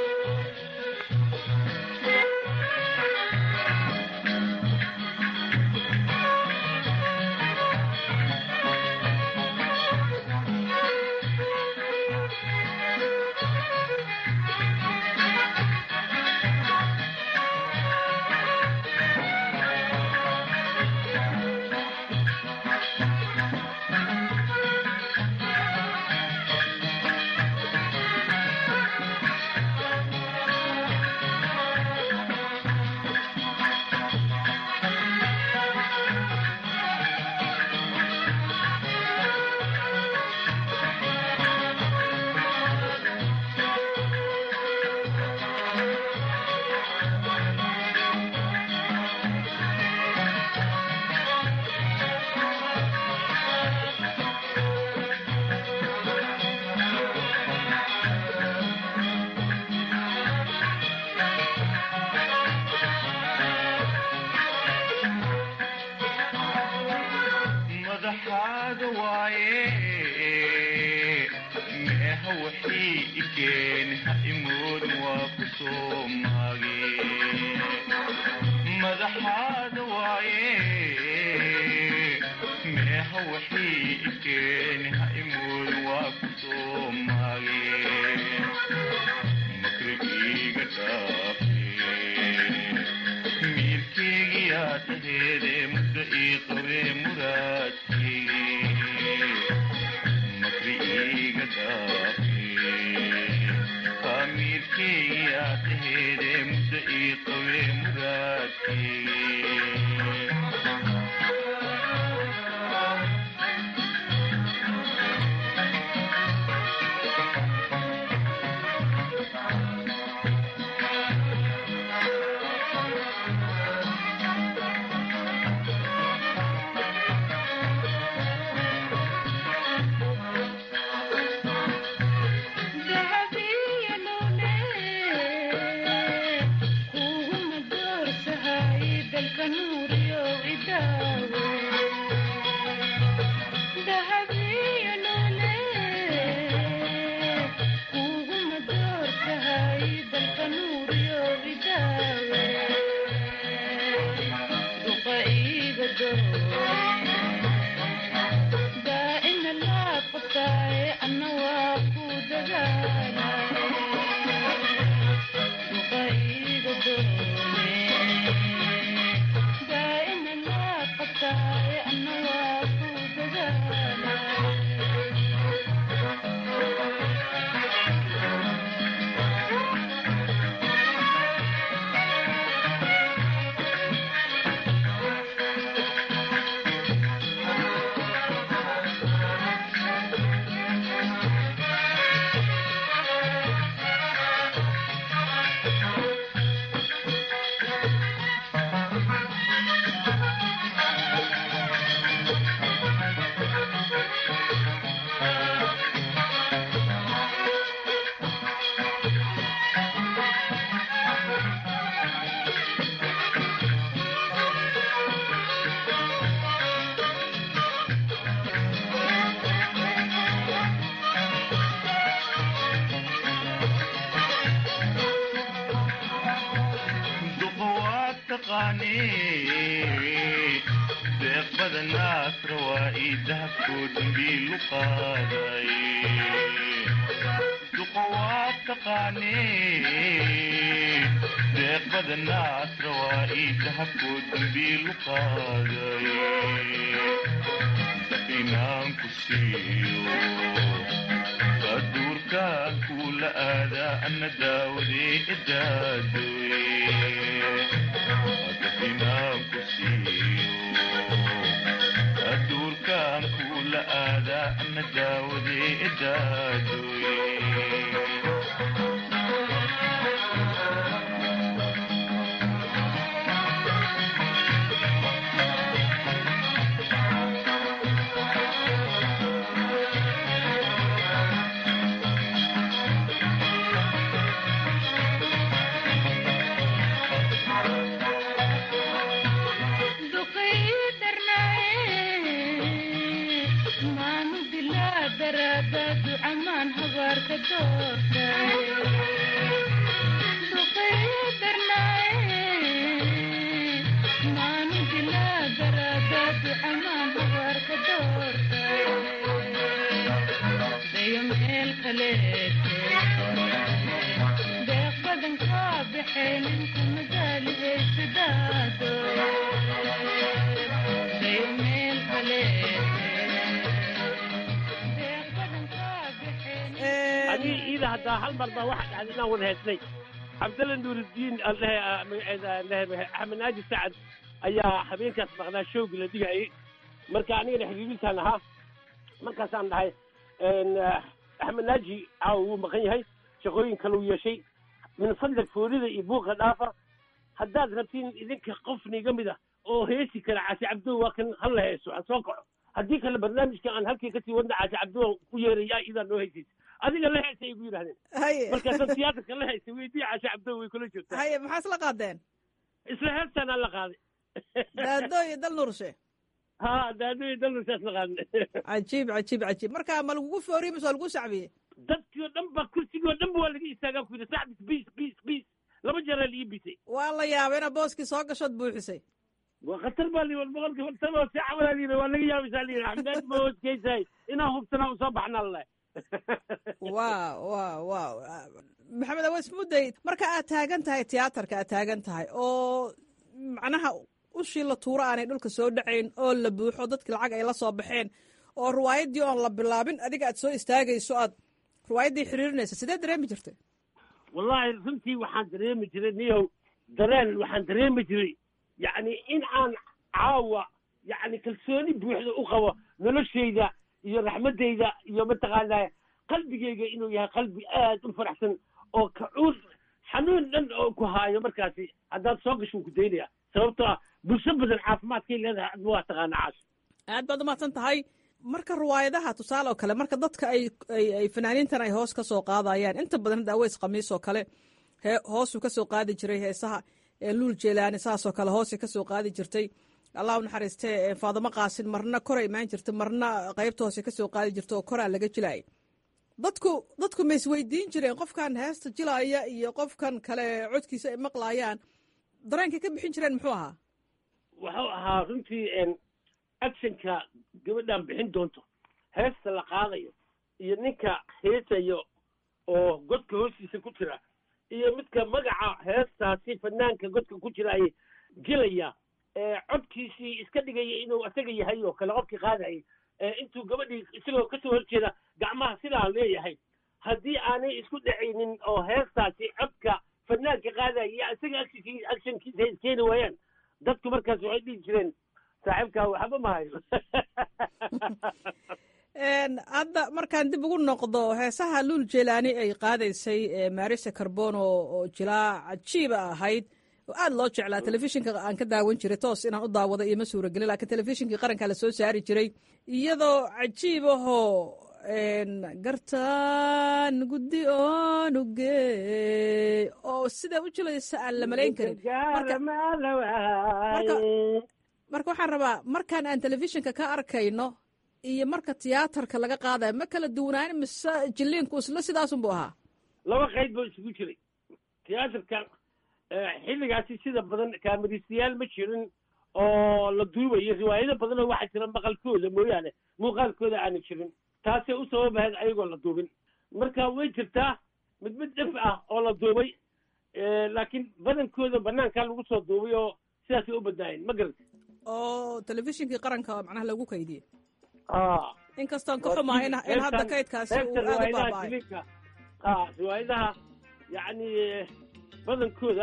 madaxaaga waaye meeha wixii ikeen ha imoodin waa ku soo maage madaxaaga waaye meeha wixii ikeen ha imoodin waa ku soo maage makrigiiga dhaafe miirkeygiyaa taheede muddo ii qabee muraadkeygii makri iiga dhaafe miirkeygiyaa taheede muddo ii qabee muraadkeygii duqowaad taqaanee deeq badanaas rawaa ii dahabkoo dambiilu qaaday duqowaad taqaanee deeq badanaas rawaa ii dahabkoo dambiilu qaaday inaan ku siiyo aduurkaan kuula aadaa ana daawadee idaadoye inaan ku siiyo aduurkaan kuula aadaa ana daawadee idaadoye adi iida haddaa hal mar baa waxa dhacday inaan wada heesnay cabdalla nuurudiin axmed naaji sacad ayaa habeenkaas maqnaa showgi la dhigayay marka anigana xiriirintaan ahaa markaasaan dhahay axmed naaji caawa wuu maqan yahay shaqooyin kale uu yeeshay min fadlag foorida iyo buuqa dhaafa haddaad rabtiin idinka qof niga mid ah oo heesi kara caasi cabdo waa kan hala heeso aan soo kaco haddii kale barnaamijka aan halkii kasii wadna caasi cabdo ku yeeraya idaa noo heysaysa adiga la heesay ay gu yidhahdeen haye markaasaan tiyaatarka la heysay weydii caasi cabdo way kula joogtaa haye maxaa isla qaadeen isla heestaan aan la qaaday daado iyo dal nuurshe ha daadooyi dalnusaas la qaadnay cajiib cajiib cajiib marka ma lagugu fooriye mise waa lagu sacbiyey dadkii oo dhan ba kursigii oo dhan ba waa laga istaagaa ku yidhi sacbis biis biis biis laba jeeraa lii bisay waa la yaabay inaad booskii soo gashood buuxisay waa khatar baa lii boqolkii fartaba si cawalaa lii waa laga yaabaysaa lii xamdaad ma hoosgeysahay inaan hubsanaa usoo baxnaa lalahay waa waa waa maxamed aweys mudday marka aad taagan tahay tiyaatarka aad taagan tahay oo macnaha ushii la tuuro aanay dhulka soo dhacayn oo la buuxo dadki lacag ay la soo baxeen oo riwaayaddii oon la bilaabin adiga aad soo istaagayso aad riwaayaddii xiriirinaysa sidee dareemi jirtay wallaahi runtii waxaan dareemi jiray niyow dareen waxaan dareemi jiray yacni in aan caawa yacni kalsooni buuxda u qabo noloshayda iyo raxmaddayda iyo mataqaanaa qalbigayga inuu yahay qalbi aad u faraxsan oo kacuur xanuun dhan oo ku haayo markaasi haddaad soo gasho ku daynaya sababtoo ah bulsho badan caafimaadkay leedahay adma waa taqaana caash aad baad umahadsan tahay marka riwaayadaha tusaale oo kale marka dadka ay ay ay fanaaniintan ay hoos ka soo qaadayaan inta badan hadda aweys khamiis oo kale hee hoosuu ka soo qaadi jiray heesaha ee luul jeelaani saasoo kale hoosay ka soo qaadi jirtay allah u naxariistee faadamo qaasin marna kora imaan jirta marna qaybta hoose ka soo qaadi jirta oo koraa laga jilaayay dadku dadku ma isweydiin jireen qofkan heesta jilaaya iyo qofkan kale codkiisa ay maqlaayaan dareenkay ka bixin jireen muxuu ahaa wuxuu ahaa runtii actionka gabadhan bixin doonto heesta la qaadayo iyo ninka heesayo oo godka hoostiisa ku jira iyo midka magaca heestaasi fanaanka godka ku jira ay gelaya codkiisii iska dhigaya inuu isaga yahay oo kale qofkii qaadayay intuu gabadhii isagoo kasoo horjeeda gacmaha sidaa leeyahay haddii aanay isku dhacaynin oo heestaasi codka fanaanka qaadaya iyo isaga actionkii actionkiisa ay iskeeni waayaan dadku markaas waxay dhihi jireen saaxiibkaa waxba ma hayo hadda markaan dib ugu noqdo heesaha luul jelaani ay qaadaysay marisa carbon oo jilaa cajiiba ahayd oo aad loo jeclaa telefishinka aan ka daawan jiray toos inaan u daawado iyo ma suuragelin laakiin telefishinkii qaranka la soo saari jiray iyadoo cajiib ahoo gartaan guddi onuge oo sidaa u jilaysa aan la malayn karin marka waxaan rabaa markaan aan telefishinka ka arkayno iyo marka tiyaatarka laga qaadayo ma kala duwanaan mise jiliinku isla sidaasunbu ahaa laba qayd buu isugu jiray tiyaatarka xilligaasi sida badan kaamaristayaal ma jirin oo la duubayo riwaayado badan oo waxaa jira maqalkooda mooyaane muuqaalkooda aana jirin taasay u sababahayd ayagoo la duubin marka way jirtaa mid mid dhif ah oo la duubay laakiin badankooda banaankaa lagu soo duubay oo sidaasay u badnaayeen ma garata oo telefishinkii qaranka macnaha lagu kaydiyey a inkastoon ka xumaa in in hadda kaydkaasi uu aad u baaba'ay a riwaayadaha yacni badankooda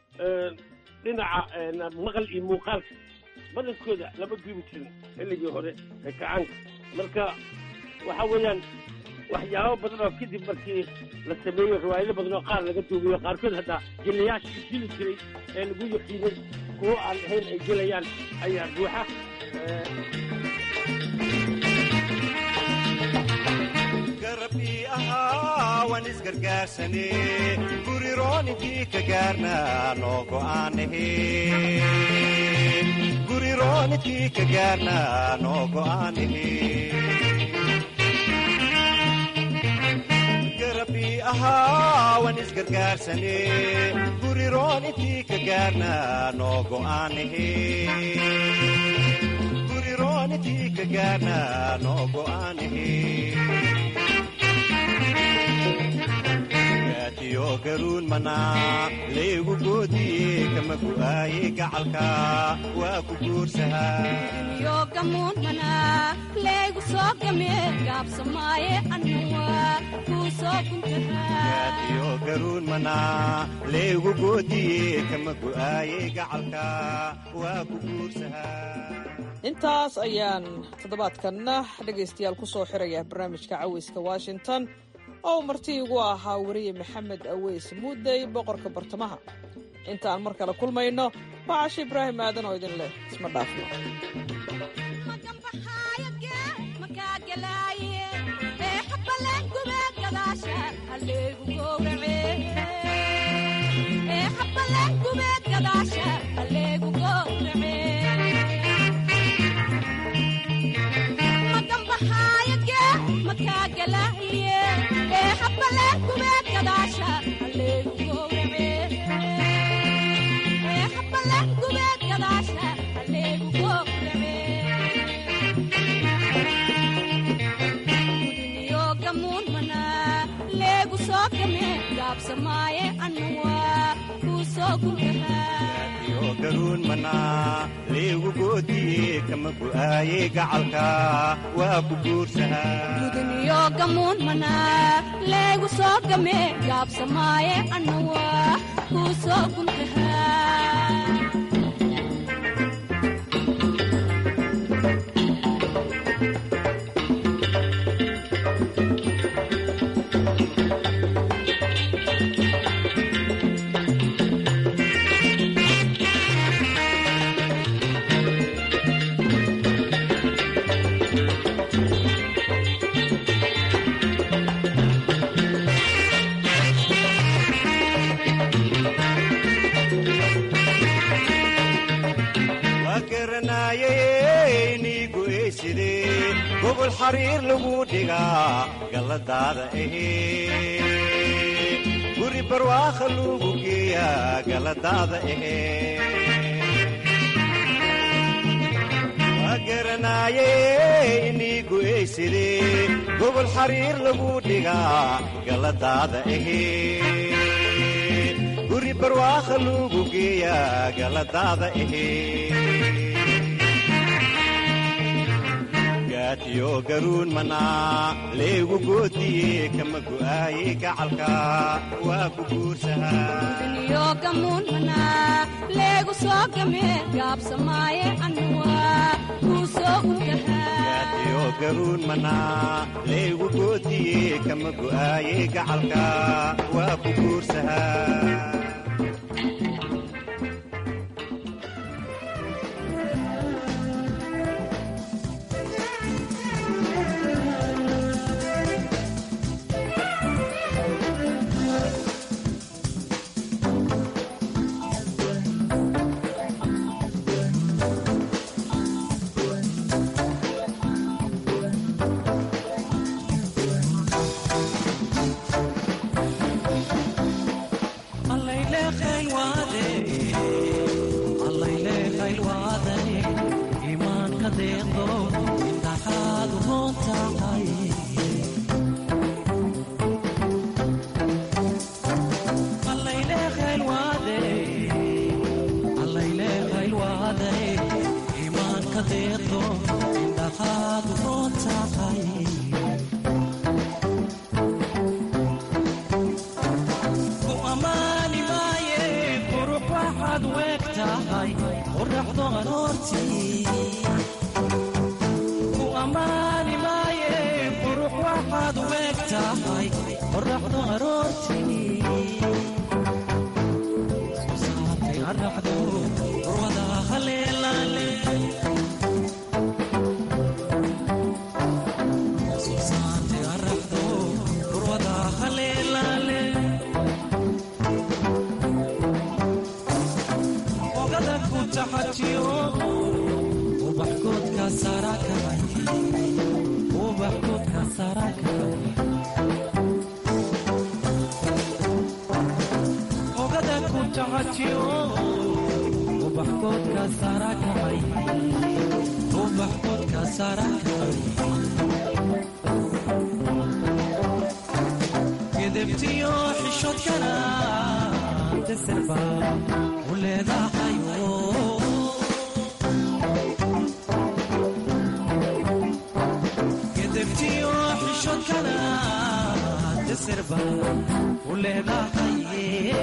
dhinaca maqal iyo muuqaalka badankooda lama duubi jirin xilligii hore ee kacaanka marka waxa weeyaan waxyaabo badan oo kadib markii la sameeyo riwaayado badan oo qaar laga duubiyo qaarkood haddaa jiliyaasha jili jiray ee lagu yaqiinay kuwo aan ahayn ay gelayaan ayaa buuxa garabkii ahaa waan isgargaarsane gurirooninkii ka gaarna noo go'aanahe gurirooninkii ka gaarna noo go'aanahe garabkii ahaa waan isgargaarsane gurirooninkii ka gaarna noo go'aanahe gurirooninkii ka gaarna noo go'aanahe gaatiyo garuun manaa laygu goodiye kama gu'aaye gacalka waa ku guursahaa yogamuun manaa leegu soo game gaabsamaaye annawa kuu soo guntahaa gaatiyo garuun manaa laygu goodiye kama gu'aaye gacalka waa ku guursahaa intaas ayaan toddobaadkanna dhegaystayaal ku soo xiraya barnaamijka caweyska washington oo marti igu ahaa weriye maxamed aweys muudey boqorka bartamaha intaan mar kale kulmayno waa cashe ibraahim aadan oo idin leh isma dhaafno gaatiyo garuun manaa laygu goodiye kama gu'aaye gacalka waa ku guursahaa guduniyo gamuun manaa leegu soo game gaabsamaaye annawa kuu soo guntahaa waa garanaaye niigu eyside gobol xariir lagu dhigaa galladaada ahee guri barwaakha luugu geeyaa galladaada ahee waa garanaaye niigu eyside gobol xariir lagu dhigaa galladaada ahee guri barwaakha luugu geeyaa galladaada ahee gaatiyo garuun manaa leegu goodiye kama gu'aaye gacalka waa ku guursahaa guduniyo gamuun manaa leegu soo game gaabsamaaye annawa kuu soo guntahaa gaatiyo garuun manaa leegu goodiye kama gu'aaye gacalka waa ku guursahaa tahay ku ammaani maaye qurux waxaad weeg tahay qoraxdo aroortii ku ammaani maaye qurux waxaad weeg tahay qoraxdo aroortii susaatay araxdo urwada haleelaale susaatay araxdo urwada haleelaale ogada ku taxajiyo ubaxkoodka sarakay ubaxkoodka sarakay ogada ku taxajiyo ubaxkoodka sarakay ubaxkoodka sarakay gedebtiyo xishoodkana deserba u leedahayo gedebtiyo xishoodkana deserba u leedahaye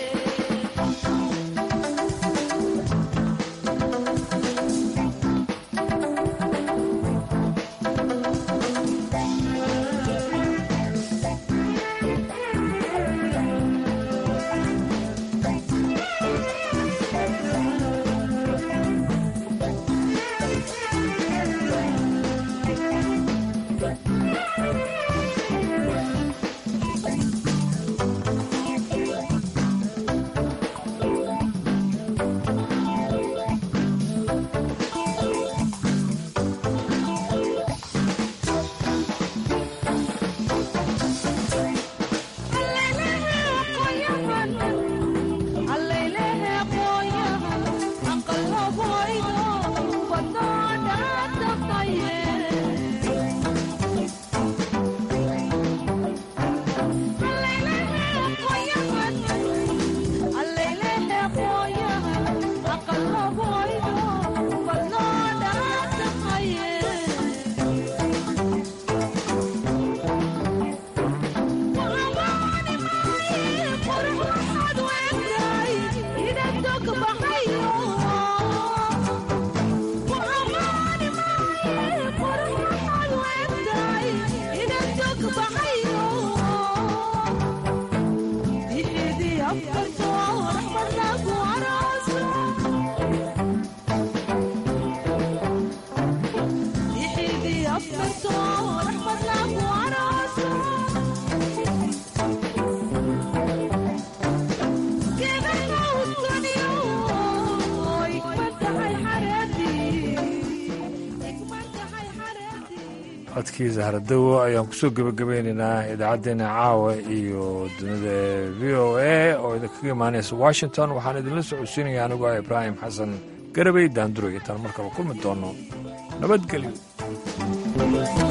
codkii zahradowo ayaan kusoo gebagabeynaynaa idaacaddeenna caawa iyo dunida v o a oo idinkaga imaanaysa washington waxaan idinla socodsiinaya anigoo ah ibraahim xasan garabey daanduray intaan markaba kulmi doono nabadgelyo